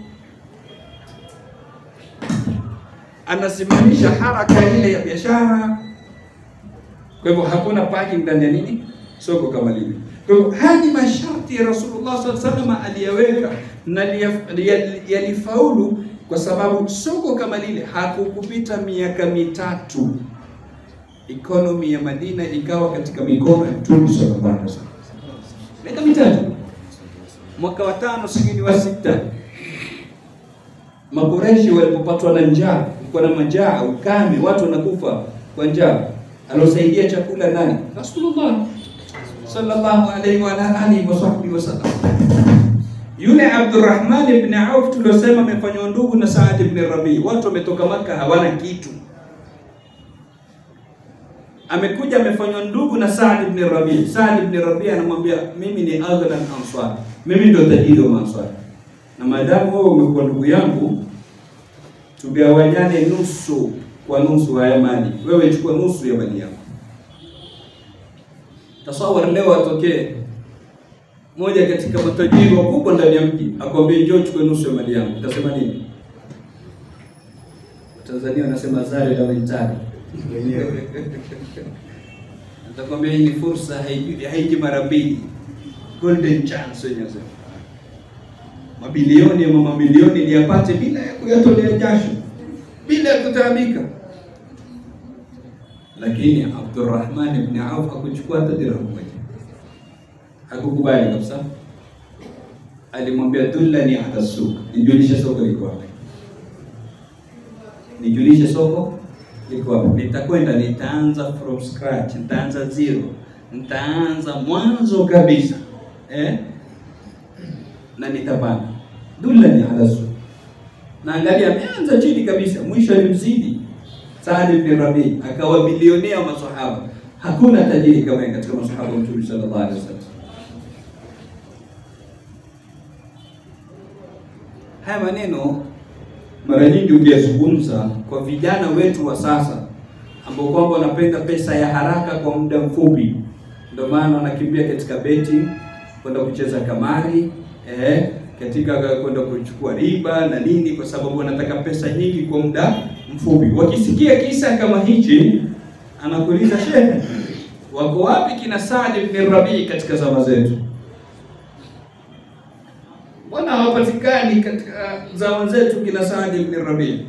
anasimamisha haraka ile ya biashara. Kwa hivyo hakuna parking ndani ya nini soko kama lile. Kwa hivyo haya ni masharti ya Rasulullah sallallahu alaihi wasallam aliyaweka na yalifaulu kwa sababu soko kama lile hakukupita miaka mitatu economy ya Madina ikawa katika mikono ya Mtume sallallahu alaihi wasallam. Miaka mitatu, mwaka wa tano sijui ni wa sita, Makureshi walipopatwa na njaa, kulikuwa na majaa, ukame, watu wanakufa kwa njaa, alosaidia chakula nani? Rasulullah sallallahu alaihi wa alihi wa sahbihi wasallam. Yule Abdurrahman ibn Auf tuliosema amefanywa ndugu na Saad ibn Rabi, watu wametoka Maka hawana kitu amekuja amefanywa ndugu na Saad ibn Rabi. Saad ibn Rabi anamwambia mimi ni aghna ansar, mimi ndio tajiri wa Ansar, na maadamu wewe umekuwa ndugu yangu, tugawanyane nusu kwa nusu haya mali, wewe chukua nusu ya mali yako. Tasawar leo atokee moja katika matajiri wakubwa ndani ya mji akwambia njoo chukue nusu ya mali yangu, utasema nini? Tanzania wanasema zare la mentali Nitakwambia hii ni fursa, haiji haiji mara mbili, golden chance wenyewe sema. Mabilioni ama mamilioni niyapate bila ya kuyatolea jasho, bila ya kutaabika. Lakini Abdurrahman ibn Auf hakuchukua hata dirhamu moja, hakukubali kabisa. Alimwambia dullani ala suq, nijulishe soko liko wapi, nijulishe soko liko wapi. Nitakwenda, nitaanza from scratch, nitaanza zero, nitaanza mwanzo kabisa eh? na nitapanda. Dullani ala suq, na angalia, ameanza chini kabisa, mwisho alimzidi Saad ibn Rabi, akawa bilionea wa masahaba. Hakuna tajiri kama yeye katika masahaba wa Mtume sallallahu alaihi wasallam. Haya maneno mara nyingi ukiyazungumza kwa vijana wetu wa sasa ambao kwamba wanapenda pesa ya haraka kwa muda mfupi, ndio maana wanakimbia katika beti, kwenda kucheza kamari eh, katika kwenda kuchukua riba na nini, kwa sababu wanataka pesa nyingi kwa muda mfupi. Wakisikia kisa kama hichi, anakuuliza shehe, wako wapi kina Saad ibn Rabi katika zama zetu? Mbona hawapatikani katika zama zetu kina Saad ibn Rabi?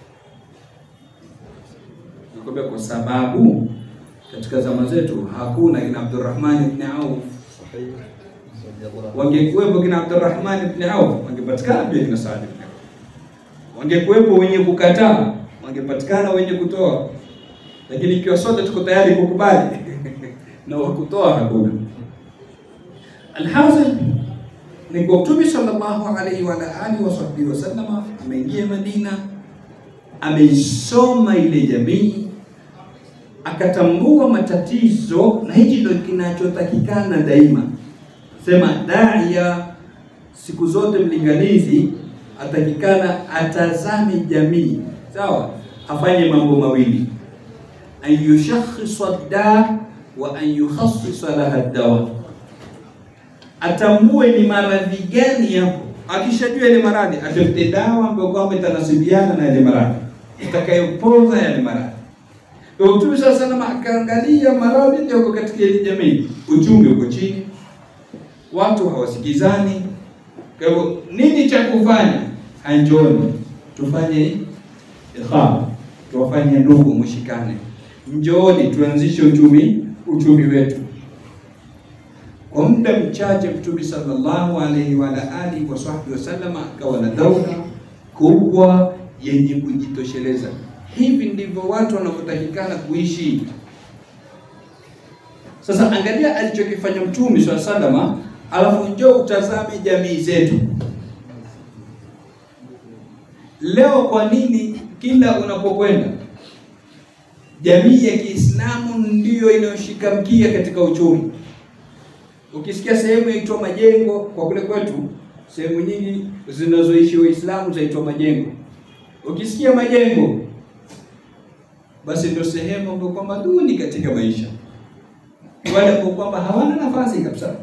Nakwambia kwa sababu katika zama zetu hakuna kina Abdurrahman ibn Auf. Wangekuwepo kina Abdurrahman ibn Auf, wangepatikana pia kina Saad ibn Auf. Wangekuwepo wenye kukataa, wangepatikana wenye kutoa. Lakini ikiwa sote tuko tayari kukubali na wakutoa hakuna. Alhasil ni kwa Mtume sallallahu alaihi wa alihi wasahbihi wasallam ameingia Madina, ameisoma ile jamii, akatambua matatizo, na hichi ndio kinachotakikana daima. Sema daia siku zote mlinganizi atakikana atazame jamii, sawa, afanye mambo mawili, an yushakhisa da wa an yukhassisa laha dawa atambue ni maradhi gani yapo. Akishajua ile maradhi, atafute dawa ambayo kwamba itanasibiana na ile maradhi itakayopoza yale maradhi. Kwa Mtume sasa sana akaangalia maradhi yako katika ile jamii, uchumi uko chini, watu hawasikizani. Kwa hivyo nini cha kufanya? Anjoni tufanye ikhama, tuwafanye ndugu, mshikane. njooni tuanzishe uchumi uchumi wetu. Kwa muda mchache Mtume sallallahu alaihi wa alihi wa sahbihi wasallam akawa na daula kubwa yenye kujitosheleza. Hivi ndivyo watu wanavyotakikana kuishi. Sasa angalia alichokifanya Mtume swalla salama, alafu njoo utazame jamii zetu leo. Kwa nini kila unapokwenda jamii ya Kiislamu ndiyo inayoshika mkia katika uchumi? Ukisikia sehemu yaitwa majengo, kwa kule kwetu sehemu nyingi zinazoishi Waislamu zaitwa majengo. Ukisikia majengo, basi ndio sehemu ambayo kwamba duni katika maisha, wale ambao kwamba hawana nafasi kabisa.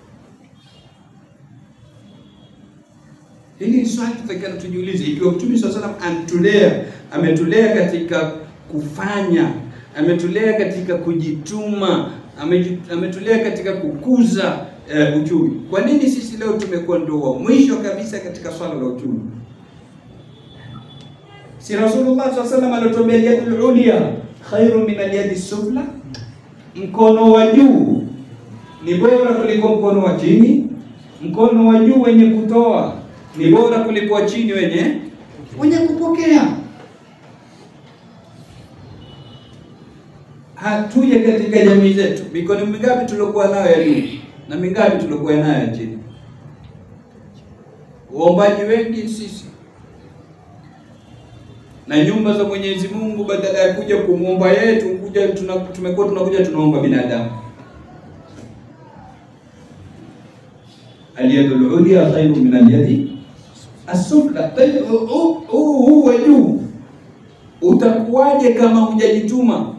Hili ni swali tutakalo tujiulize, ikiwa Mtume swalla salam ametulea ametulea katika kufanya, ametulea katika kujituma, ametulea katika kukuza uh, uchumi. Kwa nini sisi leo tumekuwa ndio wa mwisho kabisa katika swala la uchumi? Si Rasulullah sallallahu alaihi wasallam alituambia yadul ulya khairu min alyadi sufla, mkono wa juu ni bora kuliko mkono wa chini. Mkono wa juu wenye kutoa ni bora kuliko wa chini wenye wenye kupokea. Hatuja katika jamii zetu, mikono mingapi tuliokuwa nayo ya juu na mingapi tuliokuwa nayo ya chini? Waombaji wengi sisi na nyumba za Mwenyezi Mungu, badala ya kuja kumwomba yeye, tukuja tumekuwa tunakuja tunaomba binadamu. Alyadul ulya khairu min alyadi asufla. Huu wa juu utakuwaje kama hujajituma?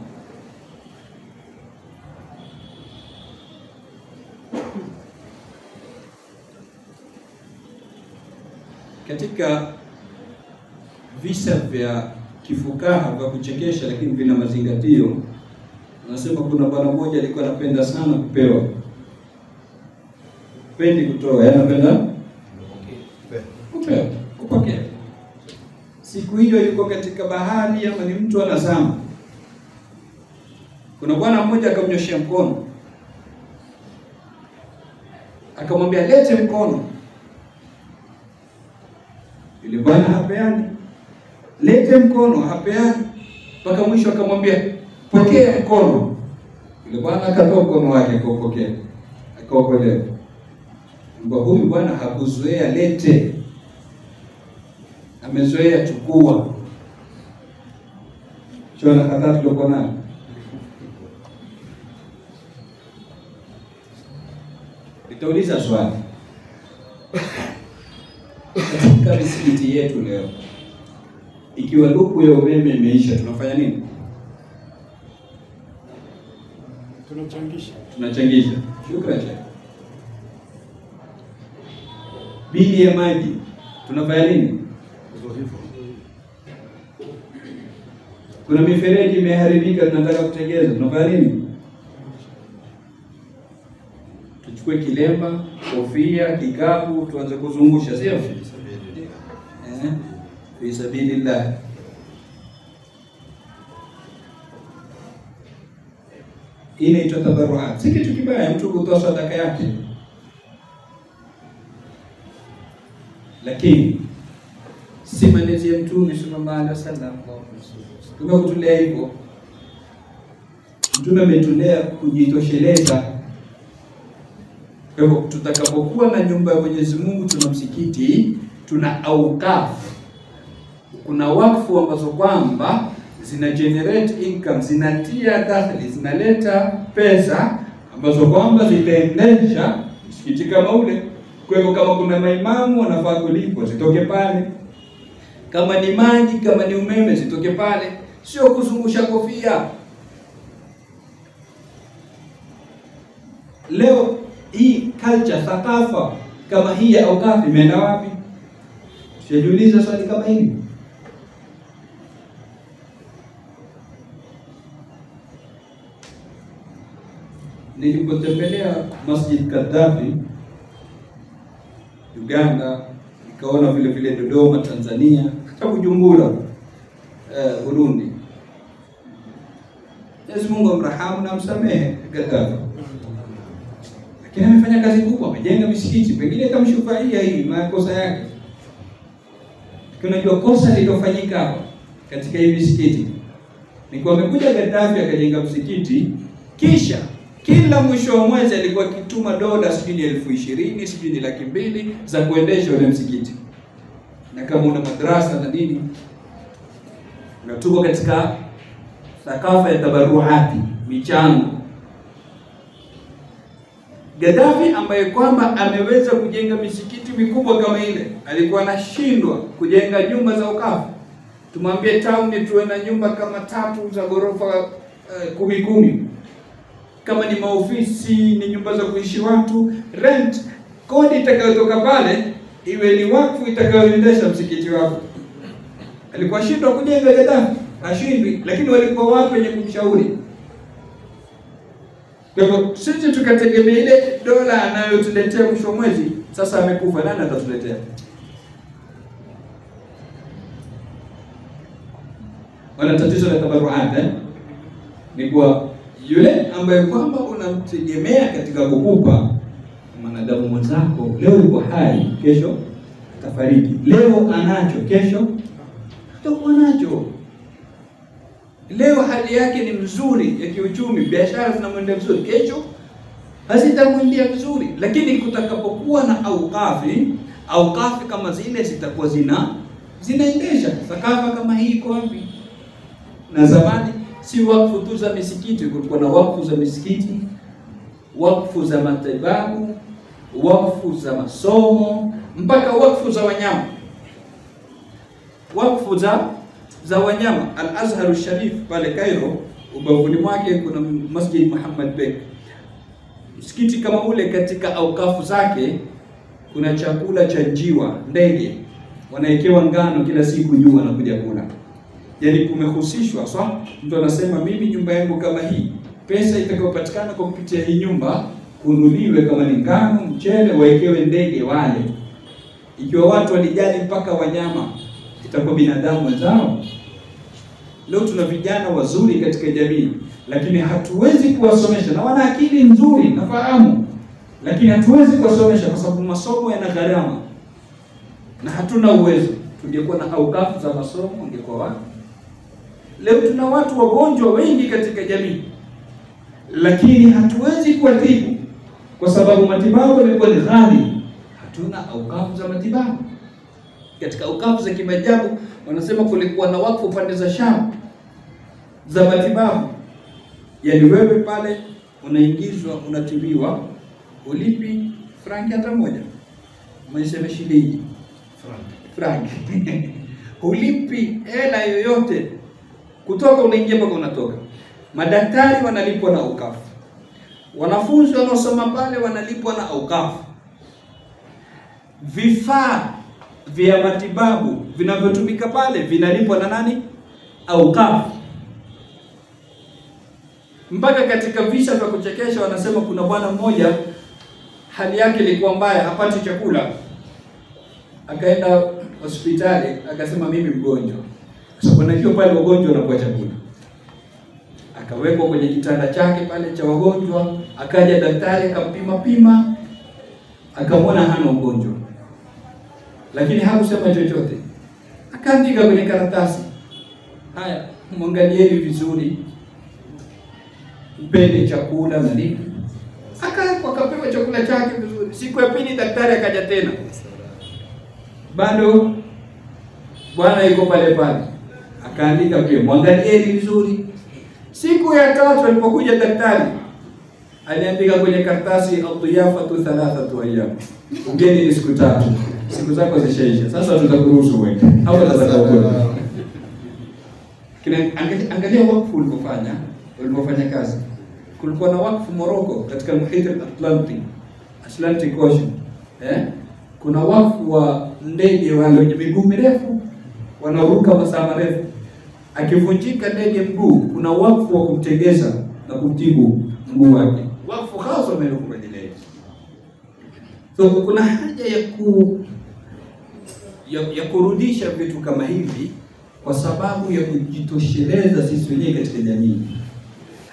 Katika visa vya kifukaha vya kuchekesha lakini vina mazingatio, anasema kuna bwana mmoja alikuwa anapenda sana kupewa, pendi kutoa, yaani anapenda kupewa, kupokea. Siku hiyo yuko katika bahari, ama ni mtu anazama, kuna bwana mmoja akamnyoshea mkono, akamwambia lete mkono. Yule bwana hapeani lete mkono, hapeani mpaka mwisho akamwambia pokea mkono. Yule bwana akatoa mkono wake akaupokea, akaokolewa. Mbwa huyu bwana hakuzoea lete, amezoea chukua. Shona kadhaa tuliokuwa nayo nitauliza swali katika misikiti yetu leo ikiwa luku ya umeme imeisha, tunafanya nini? Tunachangisha. Tunachangisha. Shukrani. Bili ya maji tunafanya nini? Kuna mifereji imeharibika, tunataka kutengeza, tunafanya nini? Tuchukue kilemba, kofia, kikapu, tuanze kuzungusha, sio? Eh, fi sabilillah. Hii inaitwa tabarruat, si kitu kibaya mtu kutoa sadaka yake, lakini si malezi ya Mtume sallallahu alaihi wasallam. Mtume kutulea hivyo, Mtume ametulea kujitosheleza. Kwa hivyo tutakapokuwa na nyumba ya Mwenyezi Mungu, tuna msikiti, tuna aukafu, kuna wakfu ambazo kwamba zina generate income, zinatia dakhli, zinaleta pesa ambazo kwamba zitaendesha msikiti kama ule. Kwa hivyo kama kuna maimamu wanafaa kulipwa, zitoke pale. Kama ni maji, kama ni umeme, zitoke pale, sio kuzungusha kofia. Leo hii culture, thakafa kama hii ya aukafi imeenda wapi? Sijiuliza swali kama hili. Nilipotembelea Masjid Gaddafi Uganda, nikaona vile vile Dodoma Tanzania, hata Bujumbura eh, Burundi, Mwenyezi Mungu amrahamu na amsamehe Gaddafi, lakini amefanya kazi kubwa, amejenga misikiti, pengine kamshufaia hii makosa yake. Unajua kosa lililofanyika hapa katika hii misikiti ni kwa amekuja Gaddafi akajenga msikiti, kisha kila mwisho wa mwezi alikuwa akituma dola sijui ni elfu ishirini sijui ni laki mbili za kuendesha ule msikiti, na kama una madrasa na nini, na tuko katika thakafa ya tabaruati, michango. Gaddafi ambaye kwamba ameweza kujenga misikiti mikubwa kama ile, alikuwa anashindwa kujenga nyumba za ukafu. Tumwambie town tuwe na nyumba kama tatu za ghorofa uh, kumi kumi kama ni maofisi ni nyumba za kuishi watu, rent kodi itakayotoka pale iwe ni wakfu itakayoendesha msikiti wako. Alikuwa shindwa kujenga Gaddafi, hashindwi, lakini walikuwa watu wenye kumshauri. Kwa hivyo sisi tukategemea ile dola anayotuletea mwisho wa mwezi, sasa amekufa, nani atatuletea? Wana tatizo la tabaruat eh? Ni kwa yule ambaye kwamba unamtegemea katika kukupa mwanadamu mwenzako, leo yuko hai, kesho atafariki. Leo anacho, kesho atakuwa nacho. Leo hali yake ni mzuri ya kiuchumi, biashara zinamwendea vizuri, kesho hazitamwendea vizuri. Lakini kutakapokuwa na aukafi, aukafi kama zile zitakuwa zina zinaendesha thakafa kama hii. Iko wapi? Na zamani si wakfu tu za misikiti, kulikuwa na wakfu za misikiti, wakfu za matibabu, wakfu za masomo, mpaka wakfu za wanyama, wakfu za za wanyama. Al-Azhar Sharif pale Cairo, ubavuni mwake kuna Masjid Muhammad Bek. Msikiti kama ule, katika aukafu zake kuna chakula cha njiwa, ndege wanawekewa ngano kila siku juu, wanakuja kula Yaani kumehusishwa swa, mtu anasema mimi nyumba yangu kama hii, pesa itakayopatikana kwa kupitia hii nyumba kununuliwe, kama ni ngano, mchele, wawekewe ndege wale. Ikiwa watu walijali mpaka wanyama, itakuwa binadamu wenzao. Leo tuna vijana wazuri katika jamii, lakini hatuwezi kuwasomesha, na wana akili nzuri, nafahamu, lakini hatuwezi kuwasomesha kwa sababu masomo yana gharama na hatuna uwezo. Tungekuwa na aukafu za masomo, ungekuwa wapi? Leo tuna watu wagonjwa wengi katika jamii, lakini hatuwezi kuwatibu kwa sababu matibabu yamekuwa ni ghali. Hatuna aukafu za matibabu. Katika aukafu za kimajabu wanasema kulikuwa na wakfu pande za Sham za matibabu, yaani wewe pale unaingizwa, unatibiwa, ulipi franki hata moja, mwiseme shilingi franki hulipi hela yoyote kutoka unaingia mpaka unatoka. Madaktari wanalipwa na aukafu, wanafunzi wanaosoma pale wanalipwa na aukafu, vifaa vya matibabu vinavyotumika pale vinalipwa na nani? Aukafu. Mpaka katika visa vya kuchekesha wanasema kuna bwana mmoja hali yake ilikuwa mbaya, hapati chakula, akaenda hospitali akasema, mimi mgonjwa kwa sababu najua pale wagonjwa wanakuwa chakula. Akawekwa kwenye kitanda chake pale cha wagonjwa, akaja daktari akampima pima, akamwona hana ugonjwa, lakini hakusema chochote. Akaandika kwenye karatasi, haya, mwangalieni vizuri, mpeni chakula na nini. Aka akapewa chakula chake vizuri. Siku ya pili daktari akaja tena, bado bwana yuko pale pale akaandika pia mwangalieni vizuri. Siku ya tatu alipokuja daktari aliandika kwenye karatasi adhiyafatu thalathatu ayyam, ugeni ni siku tatu, siku zako zishaisha, sasa tutakuruhusu wewe au tutakuruhusu. Kina angalia wakfu ulipofanya ulipofanya kazi. Kulikuwa na wakfu Morocco katika muhit al-Atlantic Atlantic Ocean, eh, kuna wakfu wa ndege wale wenye miguu mirefu wanaoruka masaa marefu akivunjika ndege mguu, kuna wakfu wa kumtegeza na kumtibu mguu wake, wakfu hasa umerukubajilee. So kuna haja ya ku ya, ya kurudisha vitu kama hivi kwa sababu ya kujitosheleza sisi wenyewe katika jamii.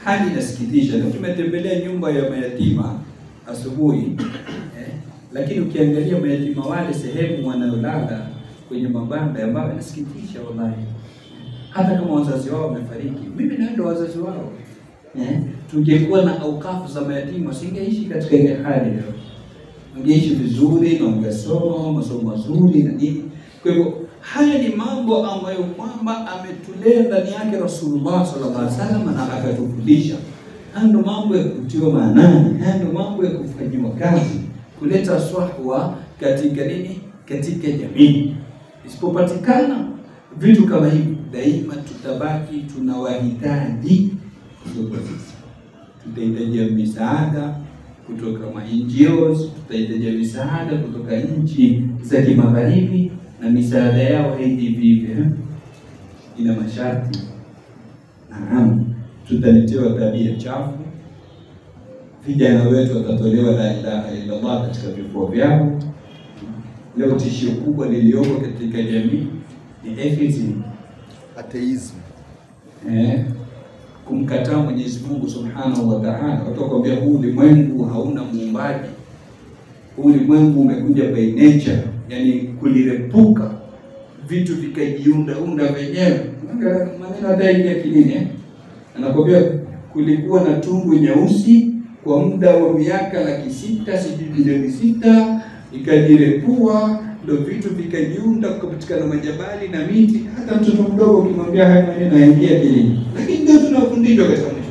hali inasikitisha. Leo tumetembelea nyumba ya mayatima asubuhi eh, lakini ukiangalia mayatima wale sehemu wanayolala kwenye mabanda ambayo inasikitisha wallahi, hata kama wazazi wao wamefariki. Mimi naenda wazazi wao eh, tungekuwa na aukafu za mayatima singeishi katika ile hali leo, ungeishi vizuri na ungesoma masomo mazuri na nini. Kwa hivyo haya ni mambo ambayo kwamba ametulea ndani yake Rasulullah sallallahu alaihi wasallam na akatufundisha. Haya ndio mambo ya kutiwa maanani, haya ndio mambo ya kufanyiwa kazi, kuleta swahwa katika nini, katika jamii. Isipopatikana vitu kama hivi, daima tutabaki tunawahitaji kutoka sisi, tutahitajia misaada kutoka ma NGOs, tutahitajia misaada kutoka nchi za kimagharibi na misaada yao haiji vivyo, ina masharti. Naam, tutaletewa tabia chafu, vijana wetu watatolewa la ilaha illallah katika vifua vyao. Leo tishio kubwa lilioko katika jamii ni atheism, atheism. eh, kumkataa Mwenyezi Mungu Subhanahu wa Ta'ala. Watu wakwambia huu ulimwengu hauna muumbaji, huu ulimwengu umekuja by nature, yani kulirepuka vitu vikajiunda unda wenyewe. Maneno hata hivi akilini eh? Anakwambia kulikuwa na tungu nyeusi kwa muda wa miaka laki sita sijui bilioni sita ikajirepua, ndio vitu vikajiunda, kukapatikana majabali na miti. Hata mtoto mdogo ukimwambia haya maneno haingia akilini, lakini ndio tunafundishwa katika mwisho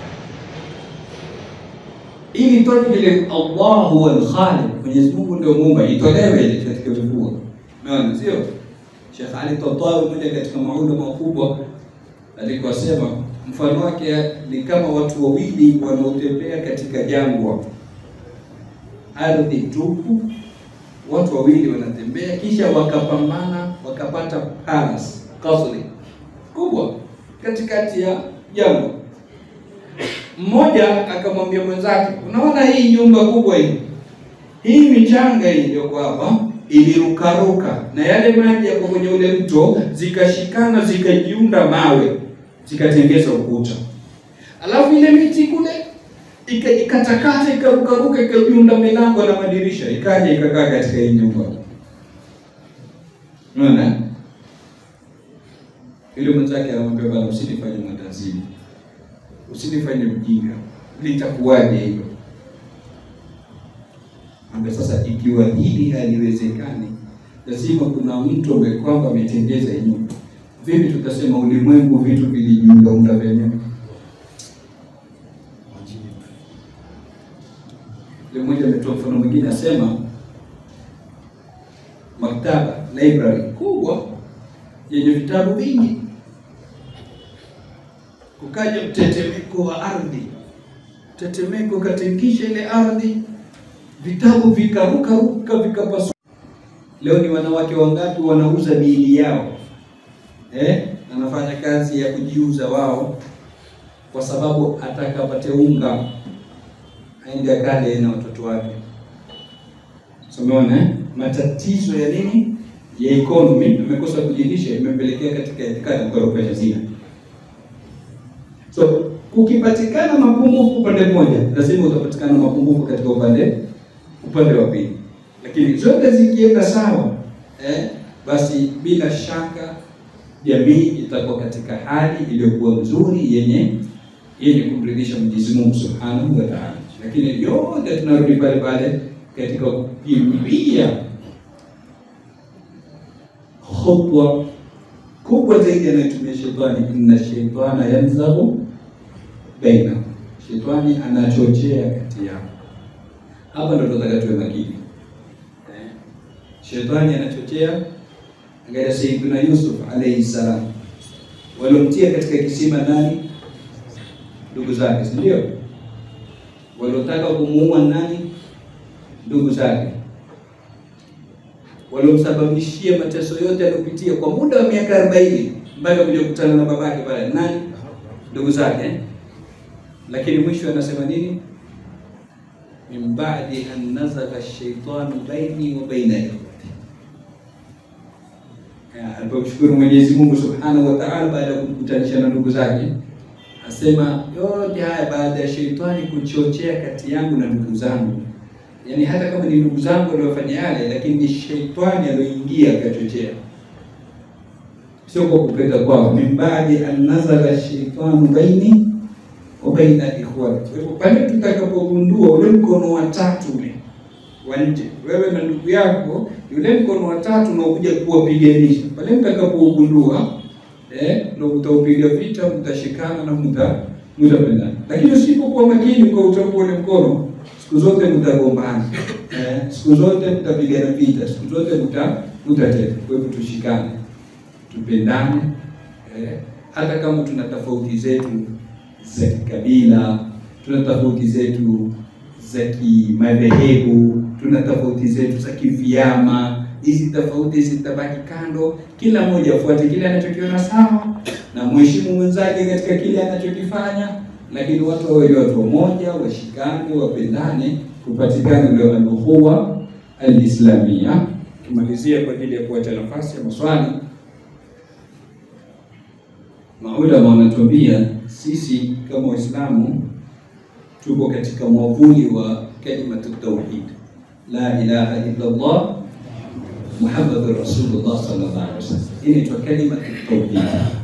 ili toke ile Allah huwa al-Khaliq, Mwenyezi Mungu ndio muumba, itolewe ile katika vifua. Unaona, sio? Sheikh Ali Tatawi mmoja katika maulama makubwa alikuwa sema mfano wake ni kama watu wawili wanaotembea katika jangwa, ardhi tupu, watu wawili wanatembea, kisha wakapambana, wakapata palace kasri kubwa katikati ya jangwa. Mmoja akamwambia mwenzake, unaona hii nyumba kubwa hii, hii michanga hii iliyoko hapa ilirukaruka na yale maji yako kwenye ule mto zikashikana zikajiunda mawe zikatengeza ukuta, alafu ile miti kule ikajikatakata ikarukaruka ikajiunda milango na madirisha ikaja ikakaa katika hii nyumba. Unaona, yule mwenzake anamwambia bwana, usinifanye mwandazimu, usinifanye mjinga, litakuwaje hilo? Ambe sasa, ikiwa hili haliwezekani, lazima kuna mtu ambaye kwamba ametengeza hii nyumba. Vipi tutasema ulimwengu vitu vilijiundaunda vyenyewe? Yule mmoja ametoa mfano mwingine, asema maktaba library kubwa yenye vitabu vingi, kukaja mtetemeko wa ardhi, mtetemeko katikisha ile ardhi, vitabu vikaruka ruka vikapasuka. Leo ni wanawake wangapi wanauza miili yao eh? Anafanya kazi ya kujiuza wao, kwa sababu atakapate unga aende akale na watoto wake. Umeona eh? matatizo ya nini ya economy, tumekosa kujilisha, imepelekea katika itikadi kukorofesha zina. So kukipatikana mapungufu upande mmoja, lazima utapatikana mapungufu katika upande upande wa pili, lakini zote zikienda sawa eh, basi bila shaka jamii itakuwa katika hali iliyokuwa nzuri yenye yenye kumridhisha Mwenyezi Mungu Subhanahu wa Ta'ala. Lakini yote tunarudi pale pale katika kukimbia khutwa kubwa zaidi anayotumia shetani, inna shaitana yanzaghu baina, shetani anachochea kati yao. Hapa ndo tunataka tuwe makini eh. Shetani anachochea. Angalia Sayyidina Yusuf alayhi salam, waliomtia katika kisima nani? Ndugu zake, si ndio? Waliotaka kumuua nani? Ndugu zake. Waliomsababishia mateso yote aliyopitia kwa muda wa miaka arobaini mpaka kuja kukutana na babake pale nani? Ndugu zake eh? Lakini mwisho anasema nini? min ba'di an nazagha ash-shaytanu baini wa baina ikhwati alipomshukuru Mwenyezi Mungu Subhanahu wa Ta'ala baada ya kumkutanisha na ndugu zake, asema yote haya baada ya sheitani kuchochea kati yangu na ndugu zangu. Yaani hata kama ni ndugu zangu waliofanya yale, lakini ni sheitani aliyoingia akachochea, sio kwa kupenda kwao. min baadi an nazala shaitanu baini wa baina ikhwani. Kwa hivyo pale tutakapogundua ule mkono wa tatu ule wa nje, wewe na ndugu yako, yule mkono wa tatu unaokuja kuwapiganisha, pale mtakapogundua eh, ndio utaupiga vita, mtashikana na mta mtapendana. Lakini usipokuwa makini kwa utambua ule mkono, siku zote mtagombana, eh, siku zote mtapigana vita, siku zote mta mtateta. Kwa hivyo tushikane, tupendane, eh, hata kama tuna tofauti zetu za kikabila, tuna tofauti zetu za kimadhehebu, tuna tofauti zetu za kivyama. Hizi tofauti zitabaki kando, kila mmoja afuate kile anachokiona sawa na mheshimu mwenzake katika kile anachokifanya, lakini watu wawe ni watu wamoja, washikane, wapendane, kupatikana ile al-ukhuwa al-islamia. Kimalizia kwa ajili ya kuacha nafasi ya maswali, maulama wanatuambia sisi kama Waislamu tuko katika mwavuli wa kalimatu tauhid, la ilaha illa Allah Muhammadur Rasulullah sallallahu alaihi wasallam. Hii inaitwa kalimatu tauhid,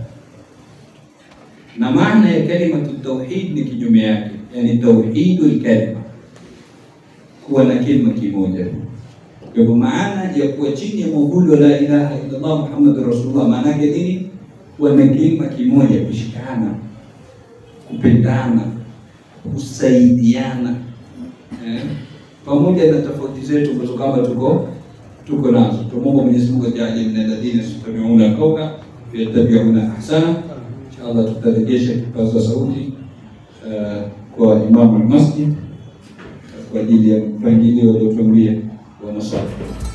na maana ya kalimatu tauhid ni kinyume yake, yani tauhidul kalima, kuwa na kilima kimoja. Kwa hivyo maana ya kuwa chini ya mwavuli wa la ilaha illa Allah Muhammadur Rasulullah, maana yake nini? Kuwa na kilima kimoja, kushikana, kupendana kusaidiana eh, pamoja na tofauti zetu ambazo kama tuko tuko nazo. Tumwomba Mwenyezi Mungu ajalie min alladhina yastami'una qawla fayattabi'una ahsana. Inshallah tutarejesha kipaza sauti uh, kwa Imam al-Masjid kwa ajili ya mpangilio waliotuambia wa maswali.